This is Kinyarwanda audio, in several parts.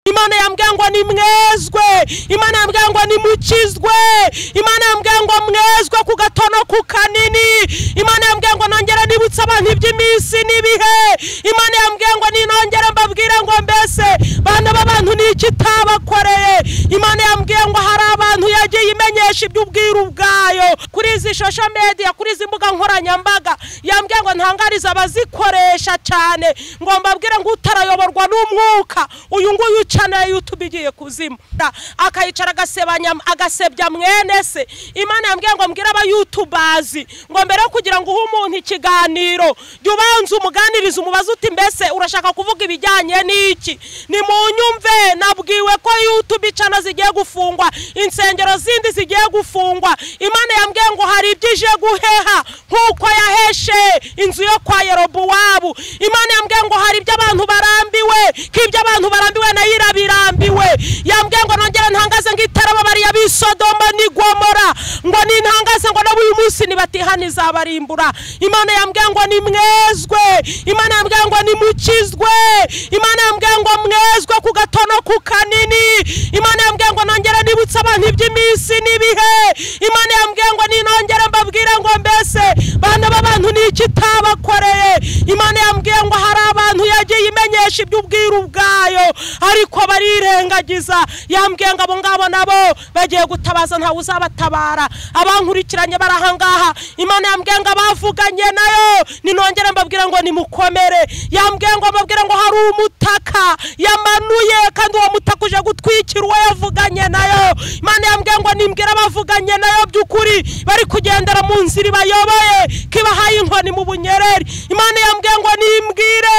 imana yambwiye ngo ni mwezwe imana yambwiye ngo ni mukizwe imana yambwiye ngo mwezwe ku gato no ku kanini imana yambwiye ngo nongere nibutse abantu iby'iminsi n'ibihe imana yambwiye ngo ninongere mbabwire ngo mbese bana b'abantu ni iki itabakoreye imana yambwiye ngo hari abantu yagiye imenyesha iby'ubwiru bwayo kuri izi shosho mediya kuri izi mbuga nkoranyambaga yambwiye ngo ntangarize abazikoresha cyane ngo mbabwire ngo utarayoborwa n'umwuka uyu nguyu ukeneye utuma igiye kuzima akayicara agasebanya agasebya mwene se imana yambwiye ngo mbwire abayutubazi ngo mbere yo kugira ngo uhe umuntu ikiganiro jya ubanza umuganiriza umubaze uti mbese urashaka kuvuga ibijyanye n'iki ni mu nyumve nabwiwe ko yutube icana zigiye gufungwa insengero zindi zigiye gufungwa imana yambwiye ngo hari ibyo ije guheha nk'uko yaheshe inzu yo kwa yerobuwabu imana yambwiye ngo hari ibyo abantu barambiwe nk'ibyo abantu barambiwe nayo irabirambiwe yambwiye ngo nongere ntangaze ngo itarababariye ab'isodoma n'igomora ngo nintangaze ngo n'ubu uyu munsi nibatihana izabarimbura imana yambwiye ngo ni mwezwe imana yambwiye ngo ni mukizwe imana yambwiye ngo mwezwe ku gato no ku kanini imana yambwiye ngo nongere nibutse abantu iby'iminsi n'ibihe imana yambwiye ngo ninongere mbabwire ngo mbese bana b'abantu ni iki itabakoreye imana yambwiye ngo hari abantu yagiye imenyesha iby'ubwiru bwayo ariko barirengagiza yambwiye ngo abo ngabo nabo bagiye gutabaza ntawe uzabatabara abankurikiranye barahangaha imana yambwiye ngo abavuganye nayo ninongere mbabwire ngo nimukomere yambwiye ngo mbabwire ngo hari umutaka yamanuye kandi uwo mutaka uje gutwikira uwo yavuganye nayo imana yambwiye ngo nimbwire abavuganye nayo by'ukuri bari kugendera mu nzira ibayoboye kibahaye inkoni mu bunyereri imana yambwiye ngo nimbwire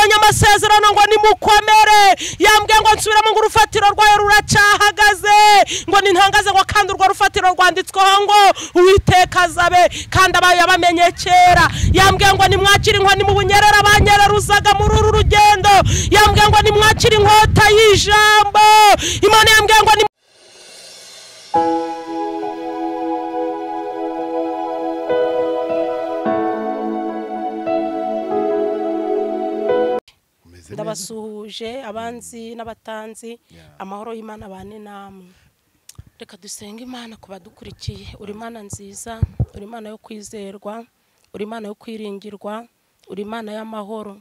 abanyamasezerano ngo nimukomere yambwiye ngo nsubiremo ngo urufatiro rwayo ruracyahagaze ngo nintangaze ngo kandi urwo rufatiro rwanditsweho ngo uwiteka azabe kandi abayo yabamenye kera yambwiye ngo nimwakire inkoni mu bunyerera banyereruzaga muri uru rugendo yambwiye ngo nimwakire inkota y'ijambo imana yambwiye ngo ni ndabasuhuje abanzi n'abatanzi amahoro y'imana bane namwe reka dusenge imana ku badukurikiye uri imana nziza uri imana yo kwizerwa uri imana yo kwiringirwa uri imana y'amahoro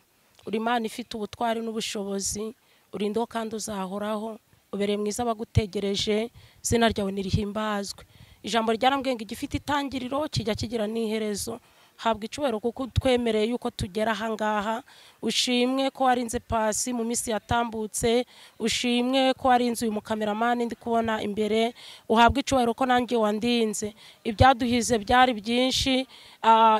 uri imana ifite ubutwari n'ubushobozi urindaho kandi uzahoraho ubereye mwiza abagutegereje izina ryawe nirihimbazwe ijambo ryarambwiye ngo igifite itangiriro kijya kigira n'iherezo habwa icubahiro kuko twemereye yuko tugera ahangaha ushimwe ko warinze pasi mu minsi yatambutse ushimwe ko warinze uyu mukameramani ndi kubona imbere uhabwa icubahiro ko nanjye wandinze ibyaduhize byari byinshi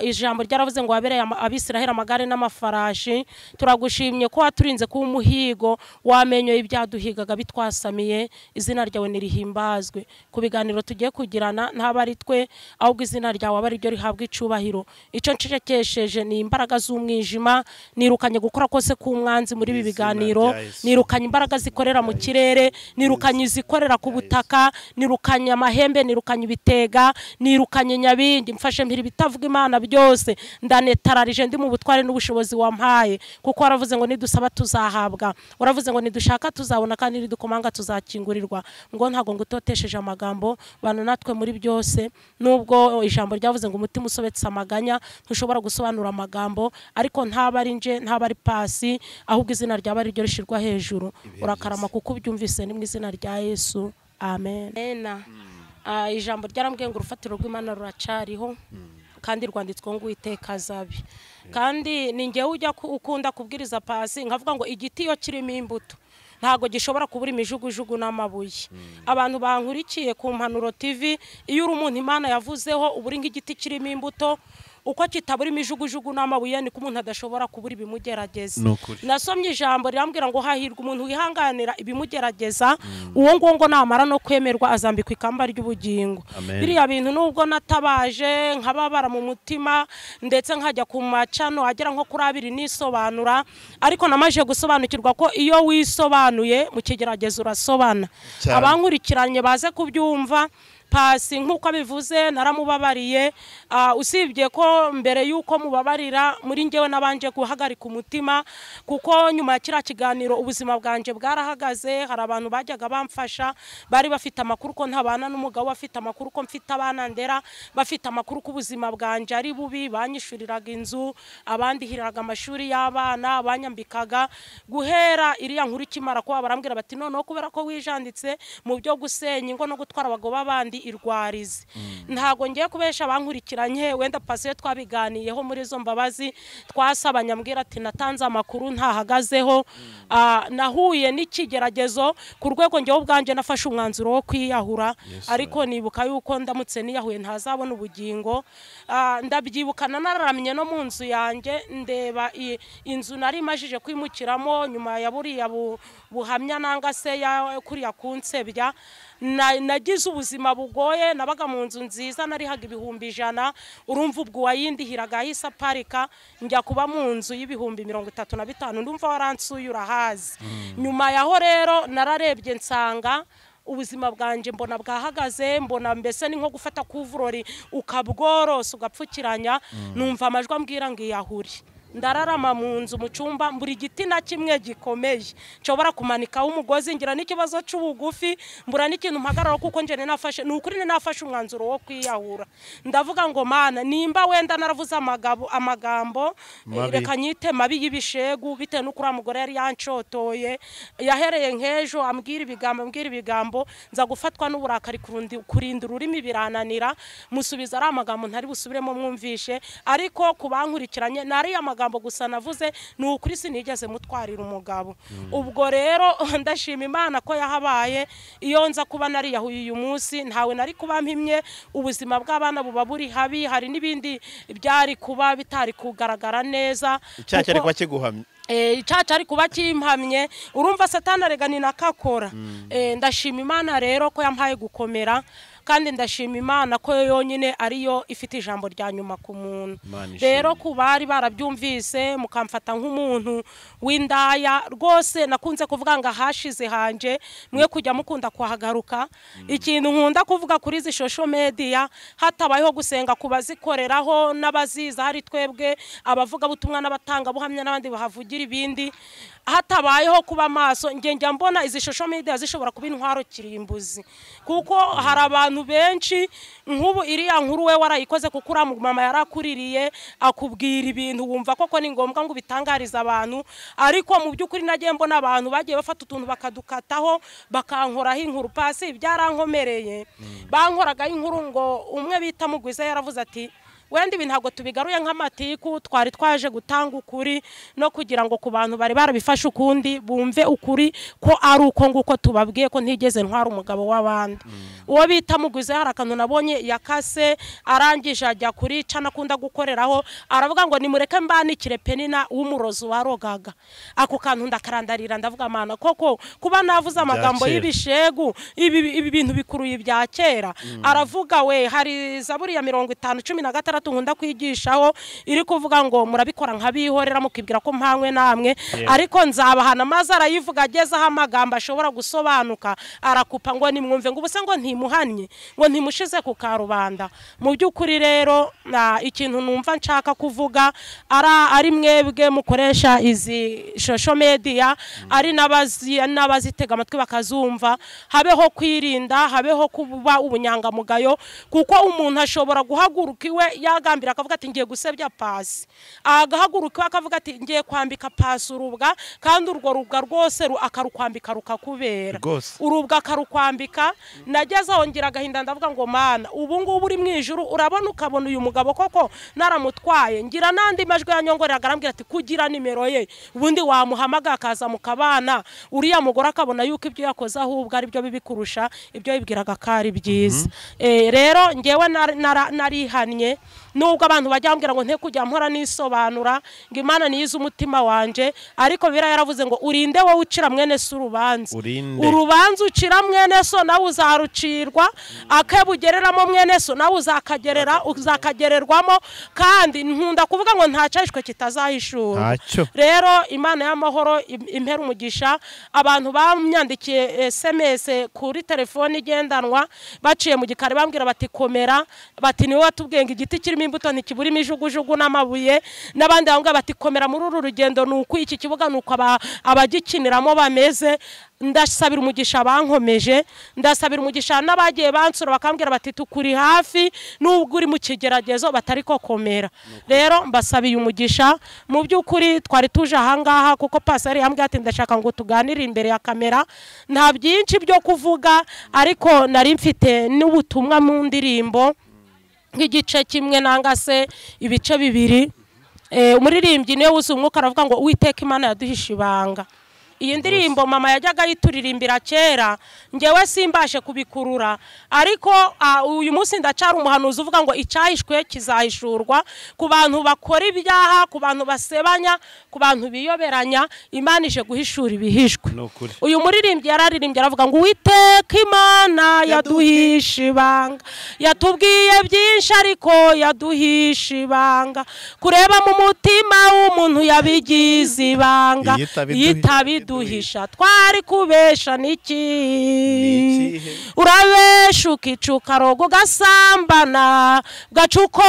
ijambo ryaravuze ngo wabereye abisiraheli amagare n'amafarashi turagushimye ko waturinze kuba umuhigo wamenyoye ibyaduhigaga bitwasamiye izina ryawe nirihimbazwe ku biganiro tugiye kugirana ntabwo ari twe ahubwo izina ryawe aba ariryo rihabwa icubahiro icyo nshekesheje ni imbaraga z'umwijima nirukanye gukora kose k'umwanzi muri ibi biganiro nirukanye imbaraga zikorera mu kirere nirukanye izikorera ku butaka nirukanye amahembe nirukanye ibitega nirukanye nyabindi mfashe mpiri ibitavuga imana byose ndanetararije ndi mu butware n'ubushobozi wampaye kuko waravuze ngo nidusaba tuzahabwa waravuze ngo nidushaka tuzabona kandi nidukomanga tuzakingurirwa ngo ntabwo ngo utotesheje amagambo bana natwe muri byose nubwo ijambo ryavuze ngo umutima usobetse amagara ntushobora gusobanura amagambo ariko ntaba ari nje ntaba ari pasi ahubwo izina ryaba ariryo rishyirwa hejuru urakarama kuko ubyumvise ni mu izina rya yesu amen ijambo ryarambwiye ngo urufatiro rw'imana ruracariho kandi rwanditswe ngo uwiteka azabe kandi ni ngewe ujya ukunda kubwiriza pasi nkavuga ngo igiti iyo kirimo imbuto ntabwo gishobora kubura imijugujugu n'amabuye abantu bankurikiye ku mpanuro TV iyo uri umuntu imana yavuzeho uburi nk'igiti kirimo imbuto uko kitabura imijugujugu n'amabuye niko umuntu adashobora kubura ibimugerageza nasomye ijambo rirambwira ngo hahirwa umuntu wihanganira ibimugerageza uwo nguwo ngo namara no kwemerwa azambikwa ikamba ry'ubugingo biriya bintu nubwo natabaje nkababara mu mutima ndetse nkajya ku macano agera nko kuri abiri nisobanura ariko namaje gusobanukirwa ko iyo wisobanuye mu kigerageza urasobana abankurikiranye baze kubyumva pasi nk'uko abivuze naramubabariye Ah, usibye ko mbere y'uko mubabarira muri ngewe nabanje guhagarika umutima kuko nyuma ya kiriya kiganiro ubuzima bwanjye bwarahagaze hari abantu bajyaga bamfasha bari bafite amakuru ko ntabana n'umugabo bafite amakuru ko mfite abana ndera bafite amakuru ko ubuzima bwanjye ari bubi banyishyuriraga inzu abandihiraga amashuri y'abana banyambikaga guhera iriya nkuru ikimara kuba barambwira bati noneho kubera ko wijanditse mu byo gusenya ingo no gutwara abagabo b'abandi irwarize ntabwo ngiye kubesha abankurikiranye wenda pasiyo twabiganiyeho muri izo mbabazi twasabanye ambwira ati natanze amakuru ntahagazeho Ah, nahuye n'ikigeragezo ku rwego ngewe ubwanjye nafashe umwanzuro wo kwiyahura Yes, ariko nibuka yuko ndamutse niyahuye ntazabona ubugingo Ah, ndabyibukana nararamye no mu nzu yanjye ndeba i- inzu nari imajije kwimukiramo nyuma ya buriya bu- buhamya nanga se ya kuriya kunsebya Na- nagize ubuzima bugoye nabaga mu nzu nziza narihaga ibihumbi ijana urumva ubwo uwayindihiraga yahise aparika njya kuba mu nzu y'ibihumbi mirongo itatu na bitanu ndumva waransuye urahazi nyuma yaho rero nararebye nsanga ubuzima bwanjye mbona bwahagaze mbona mbese ni nko gufata kuvurori ukabworosa ugapfukiranya numva amajwi ambwira ngo iyahuri ndararama mu nzu mu cyumba mbura igiti na kimwe gikomeye nshobora kumanikaho umugozi ngira n'ikibazo cy'ubugufi mbura n'ikintu mpagarara kuko njye nari nafashe ni ukuri nari nafashe umwanzuro wo kwiyahura ndavuga ngo mana nimba wenda naravuze amagabo- amagambo eh, Mabi. reka nyite mabi y'ibishegu bitewe n'uko uriya mugore yari yanshotoye yahereye nk'ejo ambwira ibigambo ambwira ibigambo nza gufatwa n'uburakari kurundi- kurinda ururimi birananira musubiza ari amagambo ntari busubiremo mwumvishe ariko ku bankurikiranye ni ariya magambo gusa navuze ni ukuri sinigeze mutwarira umugabo ubwo rero ndashima imana ko yahabaye iyo nza kuba nariyahuye uyu munsi ntawe nari kuba mpimye ubuzima bw'abana buba buri habi hari n'ibindi byari kuba bitari kugaragara neza icyaha cyari kuko- kuba kiguhamye Eh, icaca ari kuba kimpamye urumva satani arega ni nakakora Eh, ndashima imana rero ko yampaye gukomera kandi ndashima imana ko yo yonyine ariyo ifite ijambo rya nyuma ku muntu Imana ishimwe. rero ku bari barabyumvise mukamfata nk'umuntu w'indaya rwose nakunze kuvuga ngo ahashize hanje mwe kujya mukunda kuhagaruka ikintu nkunda kuvuga kuri izi shosho mediya hatabayeho gusenga ku bazikoreraho n'abaziza hari twebwe abavugabutumwa n'abatangabuhamya n'abandi bahavugira ibindi hatabayeho kuba maso njye njya mbona izi shosho mediya zishobora kuba intwaro kirimbuzi kuko hari abantu benshi nk'ubu iriya nkuru we warayikoze kuko uriya mama yarakuririye akubwira ibintu wumva koko ni ngombwa ngo ubitangarize abantu ariko mu by'ukuri nagiye mbona abantu bagiye bafata utuntu bakadukataho bakankoraho inkuru pasi byarankomereye bankoragaho inkuru ngo umwe bita mugwiza yaravuze ati wenda ibi ntabwo tubigaruye nk'amatiku twari twaje gutanga ukuri no kugira ngo ku bantu bari barabifashe ukundi bumve ukuri ko ari uko nguko tubabwiye ko ntigeze ntwara umugabo w'abandi uwo bita muguze hari akantu nabonye yakase arangije ajya kuri ca nakunda gukoreraho aravuga ngo nimureke mbanikire penina w'umurozi warogaga ako kantu ndakarandarira ndavuga mana koko kuba navuze amagambo kera. y'ibi shegu ibi ibi bintu bikuruye ibya kera aravuga we hari zaburi ya mirongo itanu cumi na gatandatu nkunda kwigishaho iri kuvuga ngo murabikora nk'abihorera mukibwira ko mpanywe namwe ariko nzabahana maze arayivuga agezeho amagambo ashobora gusobanuka arakupa ngo nimwumve ngo ubuse ngo ntimuhannye ngo ntimushize ku karubanda mu by'ukuri rero na- ikintu numva nshaka kuvuga ara- ari mwebwe mukoresha izi shosho mediya ari n'abazi- n'abazitega amatwi bakazumva habeho kwirinda habeho kuba ubunyangamugayo kuko umuntu ashobora guhaguruka iwe yagambira akavuga ati ngiye gusebya pasi agahaguruka iwe akavuga ati ngiye kwambika pasi urubwa kandi urwo rubwa rwose ru- akarukwambika rukakubera Rwose. urubwa akarukwambika nageze aho ngira agahinda ndavuga ngo mana ubu ngubu uri mu ijuru urabona ukabona uyu mugabo koko naramutwaye ngira n'andi majwi ya nyongorera arambwira ati kugira nimero ye ubundi wamuhamagara akaza mukabana uriya mugore akabona yuko ibyo yakoze ahubwo ari byo bibi kurusha ibyo yibwiraga ko ari byiza Eh, rero ngewe nar- nara- narihannye nubwo abantu bajya bambwira ngo nte kujya mpora nisobanura ngo imana niyo izi umutima wanjye ariko biriya yaravuze ngo urinde wowe ucira mwene se urubanza Urinde. urubanza ucira mwene so nawe uzarucirwa akebo ugereramo mwene so nawe uzakagerera uzakagererwamo kandi nkunda kuvuga ngo ntacahishwe kitazahishura Ntacyo. rero imana y'amahoro im- impera umugisha abantu bamyandikiye esemese kuri telefone igendanwa baciye mu gikari bambwira bati komera bati niwe watubwiye ngo igiti kirimo imbuto ntikiburimo ijugujugu n'amabuye n'abandi bambwira bati komera muri uru rugendo ni uku iki kibuga ni uku aba- abagikiniramo bameze ndasabira umugisha abankomeje ndasabira umugisha n'abagiye bansura bakambwira bati tukuri hafi nubwo uri mu kigeragezo batari ko komera rero mbasabiye umugisha mu by'ukuri twari tuje ahangaha kuko paseri yambwiye ati ndashaka ngo tuganire imbere ya kamera nta byinshi byo kuvuga ariko nari mfite n'ubutumwa mu ndirimbo nk'igice kimwe nanga se ibice bibiri Eh, umuririmbyi niwe wuzuye umwuka aravuga ngo uwiteka imana yaduhishe ibanga iyi ndirimbo mama yajyaga yituririmbira kera ngewe simbashe kubikurura ariko ah, uyu munsi ndacara umuhanuzi uvuga ngo icyahishwe kizahishurwa ku bantu bakora ibyaha ku bantu basebanya ku bantu biyoberanya imana ije guhishura ibihishwe Ni ukuri. uyu muririmbyi yararirimbye aravuga ngo uwiteka imana yaduhisha ibanga yatubwiye byinshi ariko yaduhisha ibanga kureba mu mutima w'umuntu yabigize ibanga Iyo itabiduhi- itabiduhisha twari kubesha n'iki N'ikihe? urabesha ukica ukaroga ugasambana ugaca uko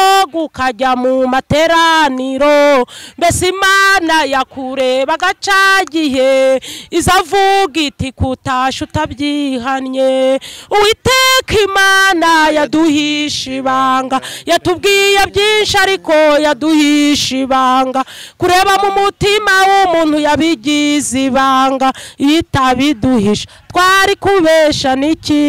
ukajya mu materaniro mbese imana yakureba agacagiye izavuga iti kutasha utabyihannye uwiteka imana yaduhisha ibanga yatubwiye byinshi ariko yaduhisha ibanga kureba mu mutima w'umuntu yabigize ibanga iyo itabiduhisha twari kubesha n'iki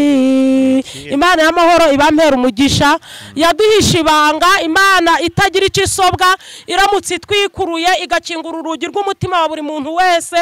imana y'amahoro ibampera umugisha yaduhisha ibanga imana itagira icyo isobwa iramutse itwikuruye igakingura urugi rw'umutima wa buri muntu wese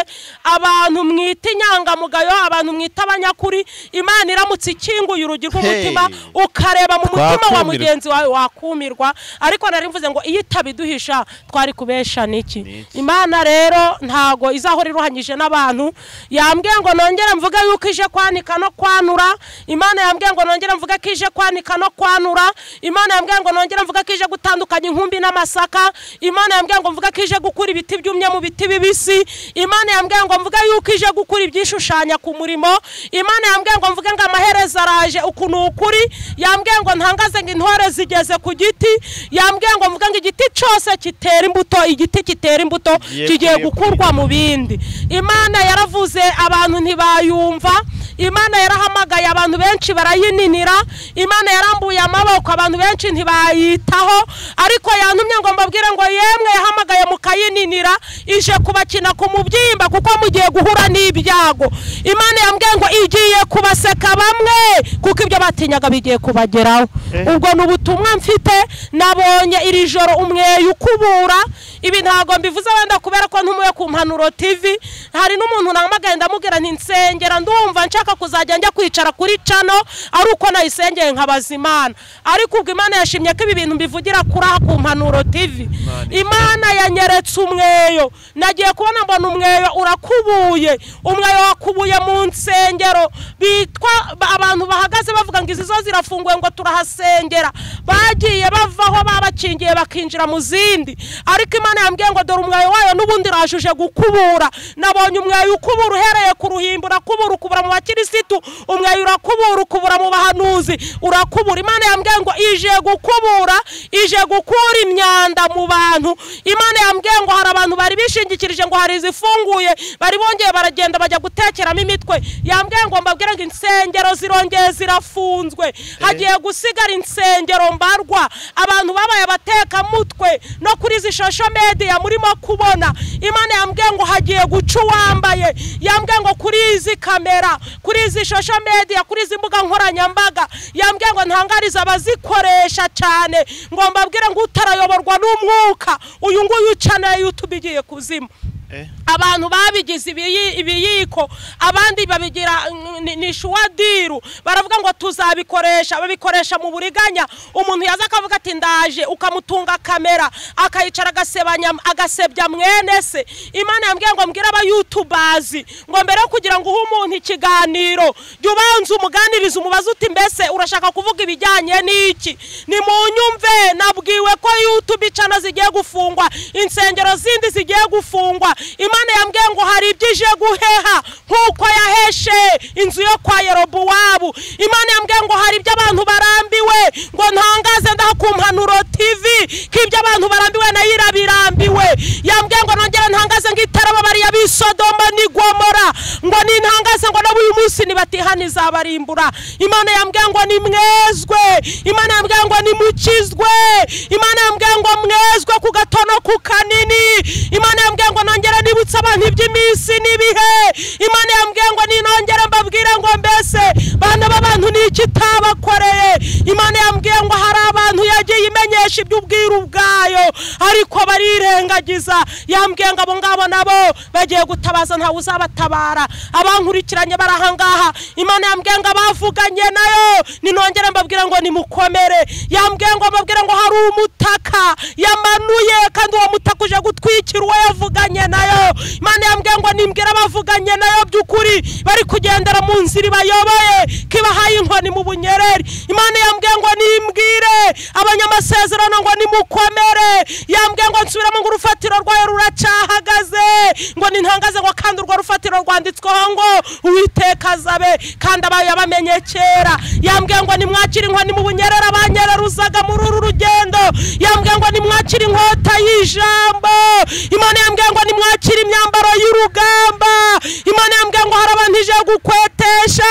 abantu mwita inyangamugayo abantu mwita abanyakuri imana iramutse ikinguye urugi rw'umutima Hey. ukareba mu mutima wa Twakumirwa. mugenzi wawe wakumirwa ariko nari mvuze ngo iyo itabiduhisha twari kubesha n'iki N'iki? imana rero ntago izahora iruhanyije n'abantu yambwiye ngo nongere mvuge yuko ije kwanika no kwanura imana yambwiye ngo nongere mvuge ko ije kwanika no kwanura imana yambwiye ngo nongere mvuge ko ije gutandukanya inkumbi n'amasaka imana yambwiye ngo mvuge ko ije gukura ibiti byumye mu biti bibisi imana yambwiye ngo mvuge yuko ije gukura ibyishushanya ku murimo imana yambwiye ngo mvuge ngo amaherezo araje uku ni ukuri yambwiye ngo ntangaze ngo intore zigeze ku giti yambwiye ngo mvuge ngo igiti cyose kitera imbuto igiti kitera imbuto Kigiye kigiye kureba. gukurwa mu bindi imana yaravuze abantu ntibayumva imana yarahamagaye abantu benshi barayininira imana yarambuye amaboko abantu benshi ntibayitaho ariko yantumye ngo mbabwire ngo yemwe yahamagaye mukayininira ije kubakina ku mubyimba kuko mugiye guhura n'ibyago imana yambwiye ngo igiye kubaseka bamwe kuko ibyo batinyaga bigiye kubageraho Eh. ubwo ni ubutumwa mfite nabonye iri joro umweyo ukubura ibi ntabwo mbivuze wenda kubera ko ntumuye ku mpanuro tv hari n'umuntu nahamagaye ndamubwira nti nsengera ndumva nshaka kuzajya njya kwicara kuri cano ari uko nayisengeye nkabaza imana ariko ubwo imana yashimye ko ibi bintu mbivugira kuri aha ku mpanuro tv imana yanyeretse umweyo nagiye kubona mbona umweyo urakubuye umweyo wakubuye mu nsengero bitwa ba- abantu bahagaze bavuga ngo izi zo zirafunguye ngo turahasengera bagiye bavaho babakingiye bakinjira mu zindi ariko imana yambwiye ngo dore umweyo wayo n'ubundi urajuje gukubura nabonye umweyo ukubura uhereye ku ruhimbi urakubura ukubura mu bakirisitu umweyo urakubura ukubura mu bahanuzi urakubura imana yambwiye ngo ije gukubura ije gukura imyanda mu bantu imana yambwiye ngo hari abantu bari bishingikirije ngo hari izifunguye bari bongeye baragenda bajya gutekeramo imitwe yambwiye ngo mbabwire ngo insengero zirongeye zirafunzwe hagiye gusigara insengero mbarwa abantu babaye abatekamutwe no kuri izi shosho mediya murimo kubona imana yambwiye ngo hagiye guca uwambaye yambwiye ngo kuri izi kamera kuri izi shosho mediya kuri izi mbuga nkoranyambaga yambwiye ngo ntangariza abazikoresha cyane ngo mbabwire ngo utarayoborwa n'umwuka uyu nguyu ucaneye utuba igiye kuzima abantu babigize ibiyi- ibiyiko abandi babigira mm, ni- ni shuwadiru baravuga ngo tuzabikoresha babikoresha mu buriganya umuntu yaza akavuga ati ndaje ukamutunga kamera akayicara agasebanya agasebya mwene se imana yambwiye ngo mbwire abayutubazi ngo mbere yo kugira ngo uhe umuntu ikiganiro jya ubanza umuganiriza umubaze uti mbese urashaka kuvuga ibijyanye n'iki ni mu nyumve nabwiwe ko yutube icana zigiye gufungwa insengero zindi zigiye gufungwa imana yambwiye ngo hari ibyo ije guheha nk'uko yaheshe inzu yo kwa yerobowabu imana yambwiye ngo hari ibyo abantu barambiwe ngo ntangaze ndaha ku mpanuro tv ko ibyo abantu barambiwe nayo irabirambiwe yambwiye ngo nongere ntangaze ngo itarababariye ab'isodoma n'i gomora ngo nintangaze ngo nabo uyu munsi nibatihana izabarimbura imana yambwiye ngo nimwezwe imana yambwiye ngo nimukizwe imana yambwiye ngo mwezwe ku gato no ku kanini imana yambwiye ngo nongere nibutse abantu iby'iminsi n'ibihe imana yambwiye ngo ninongere mbabwire ngo mbese bana b'abantu ni iki itabakoreye imana yambwiye ngo hari abantu yagiye imenyesha iby'ubwiru bwayo ariko barirengagiza yambwiye ngo abo ngabo nabo bagiye gutabaza ntawe uzabatabara abankurikiranye barahangaha imana yambwiye ngo abavuganye nayo ninongere mbabwire ngo nimukomere yambwiye ngo mbabwire ngo hari umutaka yamanuye kandi uwo mutaka uje gutwikira uwo yavuganye nayo imana yambwiye ngo nimbwire abavuganye nayo by'ukuri bari kugendera mu nzira ibayoboye ko ibahaye inkoni mu bunyereri imana yambwiye ngo nimbwire abanyamasezerano ngo nimukomere yambwiye ngo nsubiremo ngo urufatiro rwayo ruracyahagaze ngo nintangaze ngo kandi urwo rufatiro rwanditsweho ngo uwiteka azabe kandi abayo yabamenye kera yambwiye ngo nimwakire inkoni mu bunyerera banyereruzaga muri uru rugendo yambwiye ngo nimwakire inkota y'ijambo imana yambwiye ngo nimwakire imyambaro y'urugamba imana yambwiye ngo hari abantu ije gukwetesha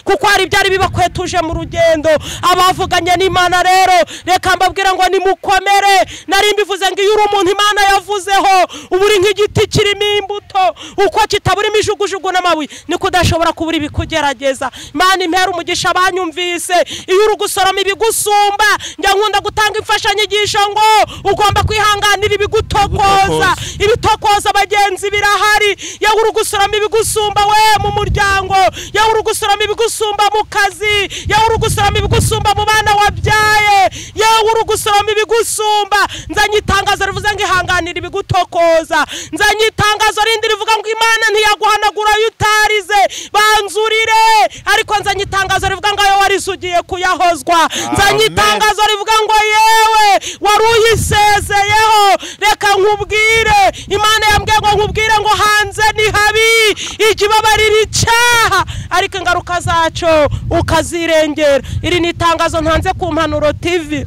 kuko hari ibyari bibakwetuje mu rugendo abavuganye n'imana rero reka mbabwire ngo nimukomere nari mbivuze ngo iyo uri umuntu imana yavuzeho uba uri nk'igiti kirimo imbuto uko kitaburimo ijugujugu n'amabuye niko udashobora kubura ibikugerageza imana impera umugisha banyumvise iyo uri gusoroma ibigusumba njya nkunda gutanga imfashanyigisho ngo ugomba kwihanganira ibigutokoza Ibigutokoza. ibitokoza bagenzi birahari yewe uri gusoroma ibigusumba we mu muryango yewe uri gusoroma ibigusumba mu kazi yewe uri gusoroma ibigusumba mu bana wabyaye yewe uri gusoroma ibigusumba nzanye itangazo rivuze ngo ihanganire ibigutokoza nzanye itangazo rindi rivuga ngo imana ntiyaguhanagura iyo utarize banzurire ariko nzanye itangazo rivuga ngo ayo warize ugiye kuyahozwa nzanye Amen. itangazo itangazo rivuga ngo yewe wari uyisezeyeho reka nkubwire imana yambwiye ngo nkubwire ngo hanze ni habi ikibabarira icyaha ariko ingaruka zacyo ukazirengera iri ni itangazo ntanze ku mpanuro tv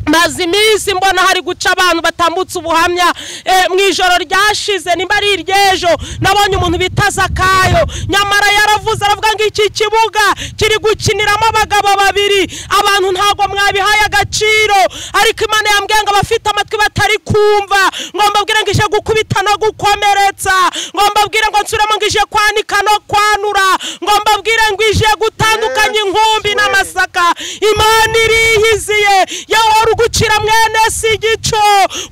maze iminsi mbona hari guca abantu batambutse ubuhamya eh, mu ijoro ryashize nimba ari iry'ejo nabonye umuntu bita zakayo nyamara yaravuze aravuga ngo iki kibuga kiri gukiniramo abagabo babiri abantu ntabwo mwabihaye agaciro ariko imana yambwiye ngo abafite amatwi batari kumva ngo mbabwire ngo ije gukubita no gukomeretsa ngo mbabwire ngo nsubiremo ngo ije kwanika no kwanura ngo mbabwire ngo ije gutandukanya inkumbi n'amasaka imana iriyiziye yewe wari ugucira mwene si igico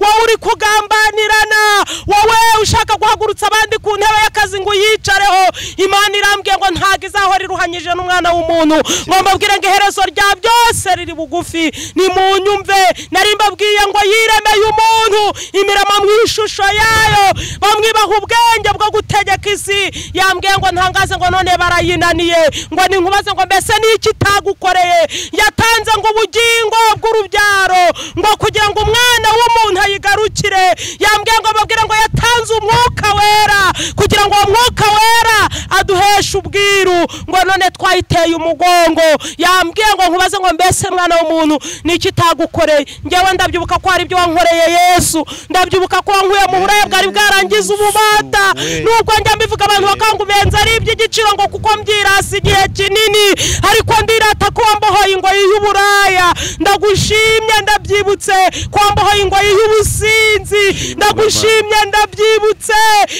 wowe uri kugambanirana wowe ushaka guhagurutsa abandi ku ntebe y'akazi ngo uyicareho imana irambwiye ngo ntabwo izahora iruhanyije n'umwana w'umuntu ngo mbabwire ngo iherezo rya byose riri bugufi ni mu nyumve nari mbabwiye ngo yiremeye umuntu imirama mu ishusho yayo bamwibaha ubwenge bwo gutegeka isi yambwiye ngo ntangaze ngo none barayinaniye ngo ninkubaze ngo mbese ni iki itagukoreye yatanze ngo ubugingo bw'urubyaro ngo kugira ngo umwana w'umuntu ayigarukire yambwiye ngo babwire ngo yatanze umwuka wera kugira ngo uwo mwuka wera aduheshe ubwiru ngo none twayiteye umugongo yambwiye ngo nkubaze ngo mbese mwana w'umuntu ni iki itagukoreye njyewe ndabyibuka ko hari ibyo wankoreye yesu ndabyibuka ko wankuye mu buraya bwari bwarangiza ububata nubwo njya mbivuga abantu bakanga ubenza ari iby'igiciro ngo kuko mbyiras igihe kinini ariko ndirata ko wambohoye ingoyi y'uburaya ndagushimye ndabyi ndabyibutse kwambaho ingoyi y'ubusinzi ndagushimye ndabyibutse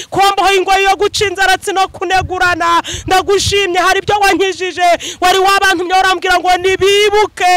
kwambaho ingoyi yo guca inzaratsi no kunegurana ndagushimye hari ibyo wankijije wari wabantumye warambwira ngo nibibuke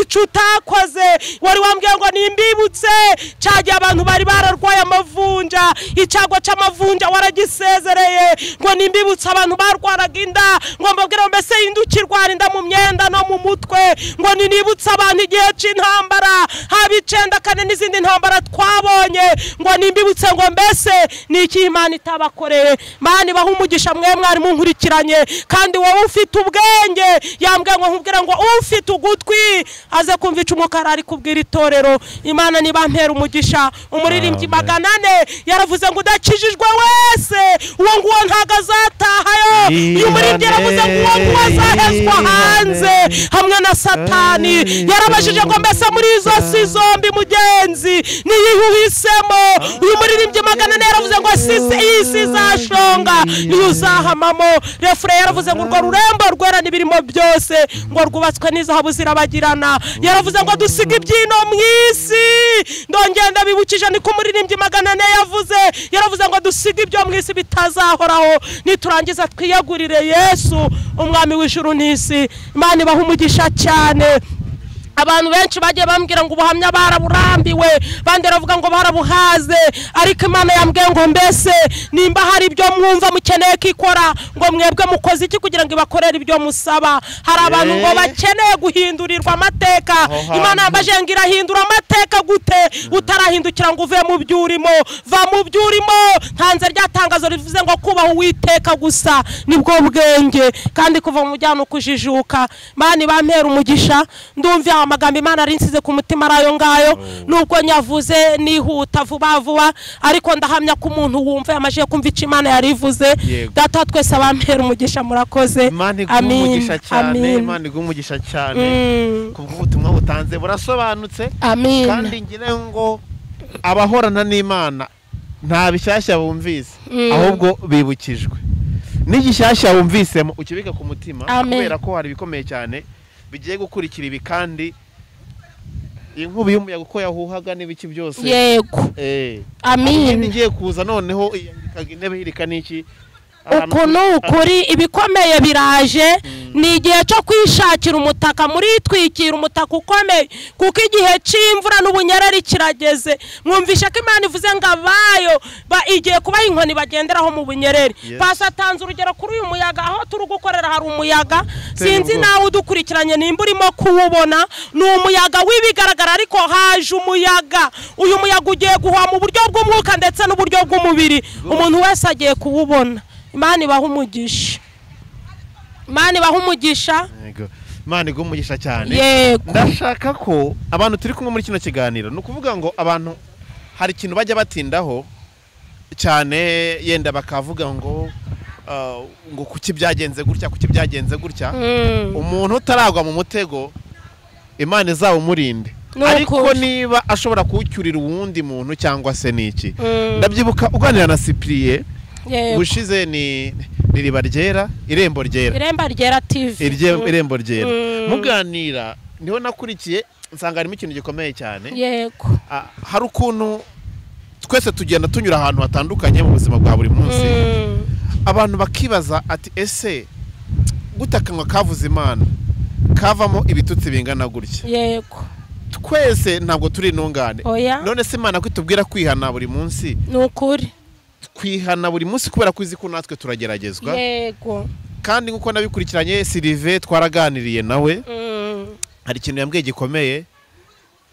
icyo utakoze wari wambwiye ngo nimbibutse cya gihe abantu bari bararwaye amavunja icyago cy'amavunja waragisezereye ngo nimbibutse abantu barwaraga inda ngo mbabwire ngo mbese indukirwara inda mu myenda no mu mutwe ngo ninibutse abantu igihe cy'intambara haba icyenda kane n'izindi ntambara twabonye ngo nimbibutse ngo mbese ni iki imana itabakoreye mana ibaha umugisha mwe mwarimu nkurikiranye kandi wowe ufite ubwenge yambwiye ngo nkubwire ngo ufite ugutwi aze kumva icu umukara ari kubwira itorero imana niba mpera umugisha umuririmbyi Amen. magana ane yaravuze ngo udakijijwe wese uwo nguwo ntabwo azatahayo uyu muririmbyi yaravuze ngo uwo nguwo azahezwa hanze hamwe na satani yarabajije ngo mbese muri izo si zombi mugenzi niyihe uhisemo uyu muririmbyi magana ane yaravuze ngo sisi iyi si izashonga niyo uzahamamo refure yaravuze ngo urwo rurembo rwera n'ibirimo byose ngo rwubatswe n'izahabu zirabagirana yaravuze ngo dusiga ibyino mu isi ndongera ndabibukije niko umuririmbyi magana ane yavuze yaravuze ngo dusiga ibyo mu isi bitazahoraho niturangiza twiyagurire yesu umwami w'ijuru n'isi imana ibaha umugisha cyane abantu benshi bagiye bambwira ngo ubuhamya baraburambiwe bandi baravuga ngo barabuhaze ariko imana yambwiye ngo mbese nimba hari ibyo mwumva mukeneye ko ikora ngo mwebwe mukoze iki kugira ngo ibakorere ibyo musaba hari abantu ngo bakeneye guhindurirwa amateka Aho imana hantu. yambajije ngo irahindura amateka gute utarahindukira ngo uve mu byo urimo va mu byo urimo ntanze rya tangazo rivuze ngo kubaha uwiteka gusa nibwo bwenge kandi kuva mu bujyana ukujijuka mani bampera umugisha ndumva aya magambo imana arinsize ku mutima ari ayo ngayo nubwo nyavuze nihuta vuba vuba ariko ndahamya ko umuntu wumva yamajije kumva icyo imana yarivuze Yego. data wa twese bampera umugisha murakoze imana iguha amin umugisha cyane amin imana iguha umugisha cyane Mm. kubw'ubutumwa butanze burasobanutse amin kandi ngira ngo abahorana n'imana nta bishyashya bumvise Mm. ahubwo bibukijwe n'igishyashya bumvisemo ukibika ku mutima Amen. kubera ko hari ibikomeye cyane bigiye gukurikira ibi kandi inkubi y'umuyaga uko yahuhaga n'ibiki byose yego Eh. amin Indi igiye kuza noneho iyandikaga intebe hirika n'iki Ahantu- uku ni ukuri ibikomeye biraje ni igihe cyo kwishakira umutaka muritwikira umutaka ukomeye kuko igihe cy'imvura n'ubunyereri kirageze mwumvishe ko imana ivuze ngo abayo ba- igiye kubaha inkoni bagenderaho mu bunyereri Yes. pasi atanze urugero kuri uyu muyaga aho turi gukorera hari umuyaga Uteye sinzi ubwoba. nawe udukurikiranye nimba urimo kuwubona ni umuyaga w'ibigaragara ariko haje umuyaga uyu muyaga ugiye guhuha mu buryo bw'umwuka ndetse n'uburyo bw'umubiri umuntu wese agiye kuwubona imana ibaha umugisha imana ibaha umugisha Yego. Imana iguha umugisha cyane yego ndashaka ko abantu turi kumwe muri kino kiganiro ni ukuvuga ngo abantu hari ikintu bajya batindaho cyane yenda bakavuga ngo ah, ngo kuki byagenze gutya kuki byagenze gutya Mm. umuntu utaragwa mu mutego imana izawumurinde Ni ariko ukuri. niba ashobora kuwucyurira uwundi muntu cyangwa se n'iki Mm. ndabyibuka uganira na sipiriye yego ubushize ni ni riba ryera irembo ryera iremba ryera tivi Irye- irembo ryera Mm. muganira niho nakurikiye nsanga harimo ikintu gikomeye cyane yego Ah, hari ukuntu twese tugenda tunyura ahantu hatandukanye mu buzima bwa buri munsi Mm. abantu bakibaza ati ese gute akanwa kavuze imana kavamo ibitutsi bingana gutya yego twese ntabwo turi intungane oya none se imana kwitubwira kwihana buri munsi ni ukuri twihana buri munsi kubera ko izi ko natwe turageragezwa yego kandi nk'uko nabikurikiranye sirive twaraganiriye nawe Mm. hari ikintu yambwiye gikomeye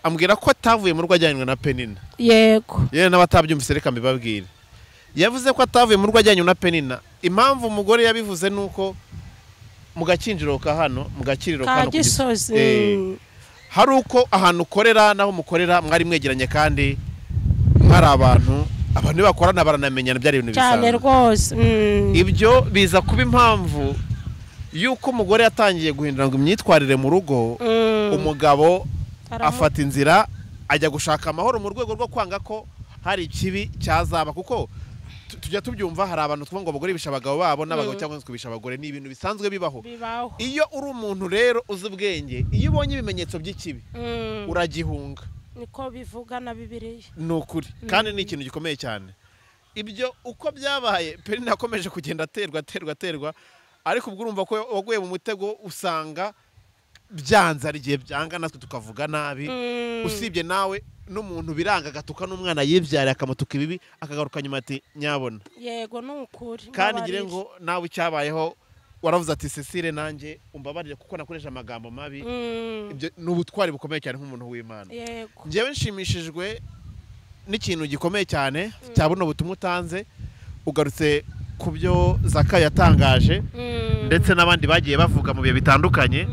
ambwira ko atavuye mu rugo ajyanywe na penina yego yewe n'abatabyumvise reka mbibabwire yavuze ko atavuye mu rugo ajyanywe na penina impamvu umugore yabivuze ni uko mu gakinjiro ka hano mu gakiriro ka ka hano ku gisozi Eh, hari uko ahantu ukorera n'aho mukorera mwari mwegeranye kandi mwari abantu abantu iyo bakorana baranamenyana byari ibintu cyane bisanzwe rwose Mm. ibyo biza kuba impamvu y'uko umugore yatangiye guhindura ngo imyitwarire mu rugo Mm. umugabo Aramu- afata inzira ajya gushaka amahoro mu rwego rwo kwanga ko hari ikibi cyazaba kuko tu- tujya tubyumva hari abantu twumva ngo abagore bisha abagabo babo n'abagabo Mm. cyangwa inzu kubisha abagore ni ibintu bisanzwe bibaho bibaho iyo uri umuntu rero uzi ubwenge iyo ubonye ibimenyetso by'ikibi Mm. uragihunga niko bivuga na bibiliya ni ukuri kandi ni ikintu gikomeye cyane ibyo uko byabaye peri nakomeje kugenda aterwa aterwa aterwa ariko ubwo urumva ko waguye mu mutego usanga byanze hari igihe byanga natwe tukavuga nabi usibye nawe n'umuntu biranga agatuka n'umwana yibyariye akamutuka ibibi akagaruka nyuma ati nyabona yego ni ukuri kandi mbabarire. ngire ngo nawe icyabayeho waravuze ati cecile nanjye umbabarire kuko nakoresha amagambo mabi Mm, ibyo ni ubutwari bukomeye cyane nk'umuntu w'imana yego njyewe nshimishijwe n'ikintu gikomeye cyane cya buno butumwa utanze ugarutse ku byo zaka yatangaje Mm, ndetse n'abandi bagiye bavuga mu bihe bitandukanye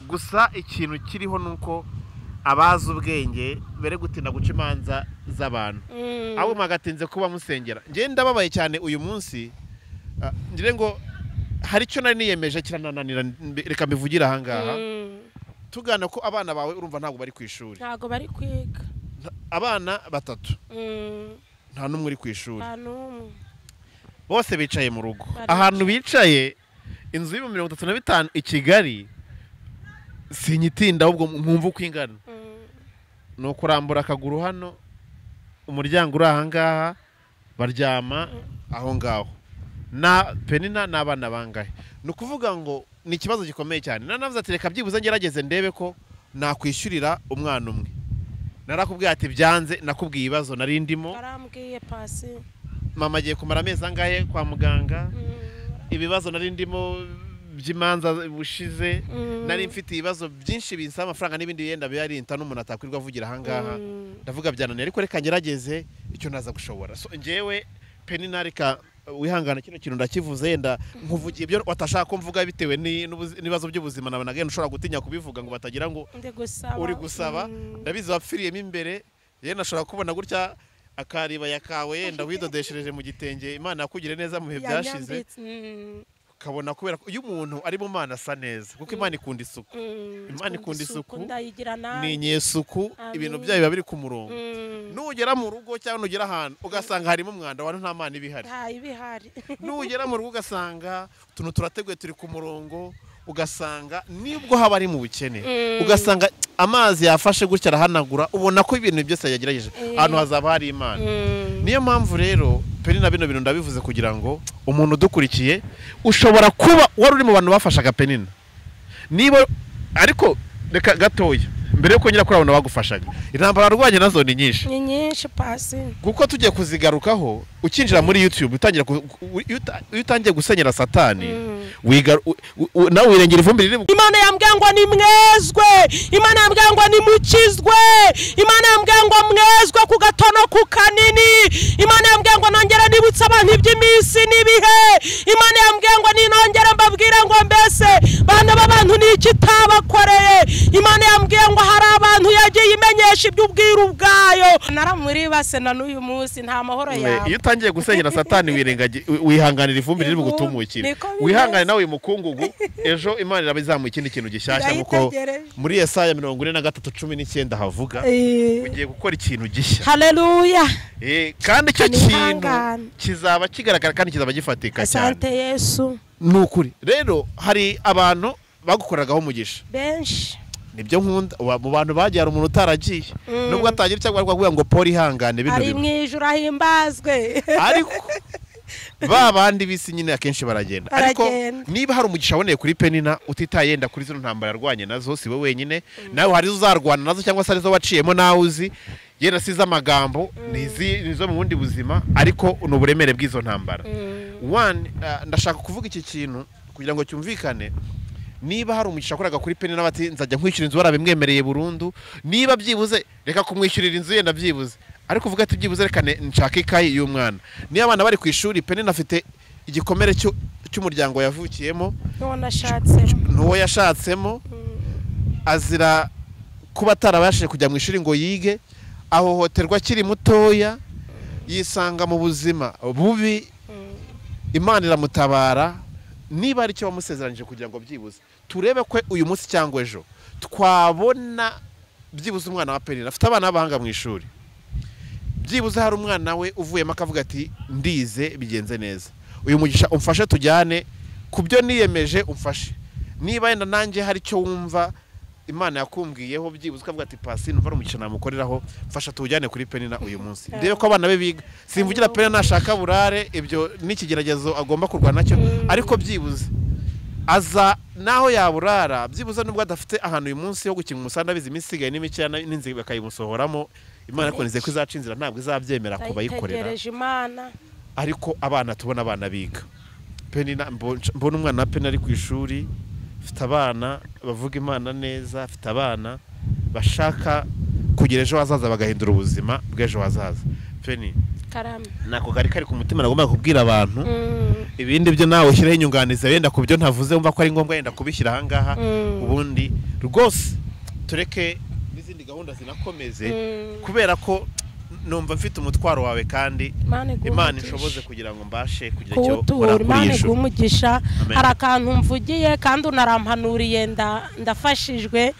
gusa ikintu kiriho ni uko abazi ubwenge bere gutinda guca imanza z'abantu mm, abo mwagatinze kuba musengera njyewe ndababaye cyane uyu munsi ah, ngira ngo hari icyo nari niyemeje kiranananira mbi- reka mbivugire ahangaha mm, tugana ko abana bawe urumva ntabwo bari ku ishuri ntago bari kwiga Nta- abana batatu Mm, nta n'umwe uri ku ishuri nta n'umwe bose bicaye mu rugo Baricaye. ahantu bicaye inzu y'ibihumbi mirongo itatu na bitanu i kigali sinyitinda ahubwo mwumva uko ingana Mm, ni ukurambura akaguru hano umuryango uri aha ngaha baryama aho ngaho na penina n'abana bangahe ni ukuvuga ngo ni ikibazo gikomeye cyane nanavuze ati reka byibuze ngerageze ndebe ko nakwishyurira umwana umwe narakubwiye ati byanze nakubwiye ibibazo nari ndimo barambwiye pasi mama agiye kumara amezi angahe kwa muganga Mm, ibibazo nari ndimo by'imanza bushize Mm. nari mfite ibibazo byinshi binsaba amafaranga n'ibindi yenda biyarinta n'umuntu atakwirirwa avugira ahangaha Mm. ndavuga byananiye ariko reka ngerageze icyo naza gushobora so njyewe penina reka wihangana kino kintu ndakivuze yenda nkuvugiye ibyo watashaka ko mvuga bitewe ni- n'ubuzi- n'ibibazo by'ubuzima nawe nagenda ushobora gutinya kubivuga ngo batagira ngo ndi gusaba uri gusaba Mm, ndabizi wapfiriyemo imbere yenda ashobora kubona gutya akaribaya kawe yenda widodeshereje mu gitenge imana yakugire neza mu bihe byashize yanyambitse. Mm, ukabona kubera ko iyo umuntu ari mu mana asa neza kuko imana ikunda isuku mm, Imana ikunda isuku, ndayigira ni nawe inyesuku ibintu Amin. byayo biba biri ku murongo Mm, nugera mu rugo cyangwa nugera ahantu ugasanga harimo umwanda abantu nta mana iba ihari nta ibihari nugera mu rugo ugasanga utuntu turateguye turi ku murongo ugasanga nibwo haba ari mu bukene Mm. ugasanga amazi yafashe gutya arahanagura ubona ko ibintu byose yagerageje Eh. ahantu hazaba hari imana Mm, niyo mpamvu rero peri na bino bintu ndabivuze kugira ngo umuntu udukurikiye ushobora kuba wari uri mu bantu bafashaga penina niba ariko reka gatoya mbere yo kongera kuri abantu bagufashaga intambara warwanye nazo ni nyinshi ni nyinshi pasi kuko tugiye kuzigarukaho ukinjira muri yutube utangira ku- u- iyo uta- iyo utangiye gusenyera satani wiga- u- u- u- nawe wirengera ivumbi riri bu- imana yambwiye ngo ni mwezwe imana yambwiye ngo ni mukizwe imana yambwiye ngo mwezwe ku gatono ku kanini imana yambwiye ngo nongere nibutse abantu iby'iminsi n'ibihe imana yambwiye ngo ninongere mbabwire ngo mbese bana b'abantu ni iki itabakoreye imana yambwiye ngo hari abantu yagiye imenyesha iby'ubwiru bwayo naramuri base na n'uyu munsi nta mahoro iyo utangiye gusenyera satani wirengagiza wihanganira ivumbi riri bugutumukire Niko bimeze. wihangane nawe uyu mukungugu ejo imana irabizamuye ikindi kintu gishyashya nk'uko Ndayitegereje. muri esaya mirongo ine na gatatu cumi n'icyenda havuga ugiye gukora ikintu gishya haleluya Eh, kandi icyo Ni kintu ihangane. kizaba kigaragara kandi kizaba gifatika cyane asante yesu ni ukuri rero hari abantu bagukoreragaho umugisha benshi nibyo nkunda wa- mu bantu bagiye hari umuntu utaragiye nubwo atagira icyo agwa kuvuga ngo paul ihangane bino ari mu bimwe ijoro ahimbazwe ariko ba bandi bisi nyine akenshi baragenda ariko Baragenda. niba hari umugisha waboneye kuri penina utitaye yenda kuri zino ntambara yarwanye nazo si we wenyine nawe hari izo uzarwana nazo cyangwa se arizo waciyemo nawe uzi yenda si iz'amagambo ni izi- ni izo mu bundi buzima ariko ni uburemere bw'izo ntambara One, uh, ndashaka kuvuga iki kintu kugira ngo cyumvikane niba hari umugisha wakoraga kuri peni n'abati nzajya nkwishyura inzu barabimwemereye burundu niba byibuze reka kumwishyurira inzu yenda byibuze ariko uvuga ati byibuze reka ne- nshake ikayi y'umwana niba abana bari ku ishuri peni afite igikomere cyo- cy'umuryango yavukiyemo none ashatse n'uwo yashatsemo azira kuba atarabashije kujya mu ishuri ngo yige ahohoterwa akiri mutoya yisanga mu buzima bubi imana iramutabara niba ari icyo wamusezeranyije kugira ngo byibuze turebe ko uyu munsi cyangwa ejo twabona byibuze umwana wa penina afite abana b'abahanga mu ishuri byibuze hari umwana we uvuyemo akavuga ati ndize bigenze neza uyu mugisha umfashe tujyane ku byo niyemeje umfashe niba yenda nanjye hari icyo wumva imana yakumbwiyeho byibuze ukavuga ati pasine umva ari umukino namukoreraho mfasha tuwujyane kuri penina uyu munsi rebe ko abana be biga simvugira penina nashaka burare ibyo n'ikigeragezo agomba kurwana nacyo ariko byibuze aza naho yaburara byibuze nubwo adafite ahantu uyu munsi ho gukina umusanda abizi iminsi isigaye n'imikeya na- n'inzira bakayimusohoramo imana yakoneze ko izaca inzira ntabwo izabyemera kubayikorera ndayitegereje imana ariko abana tubona abana biga penina mbo- mbona umwana wa peni ari ku ishuri afite abana bavuga imana neza afite abana bashaka kugira ejo hazaza bagahindura ubuzima bw'ejo hazaza peni karame nako kari kari ku mutima nagombaga kubwira abantu Mm, ibindi byo nawe ushyireho inyunganizi wenda ku byo ntavuze wumva ko ari ngombwa wenda kubishyira ahangaha Mm. ubundi rwose tureke n'izindi gahunda zinakomeze Mm. kubera ko numva mfite umutwaro wawe kandi Imana iguhe imana umugisha. ishoboze kugira ngo mbashe kugira icyo nkora kuwutuhura kuri imana iyi iguha shusho umugisha Amen. hari akantu mvugiye kandi unarampanuriye nda- ndafashijwe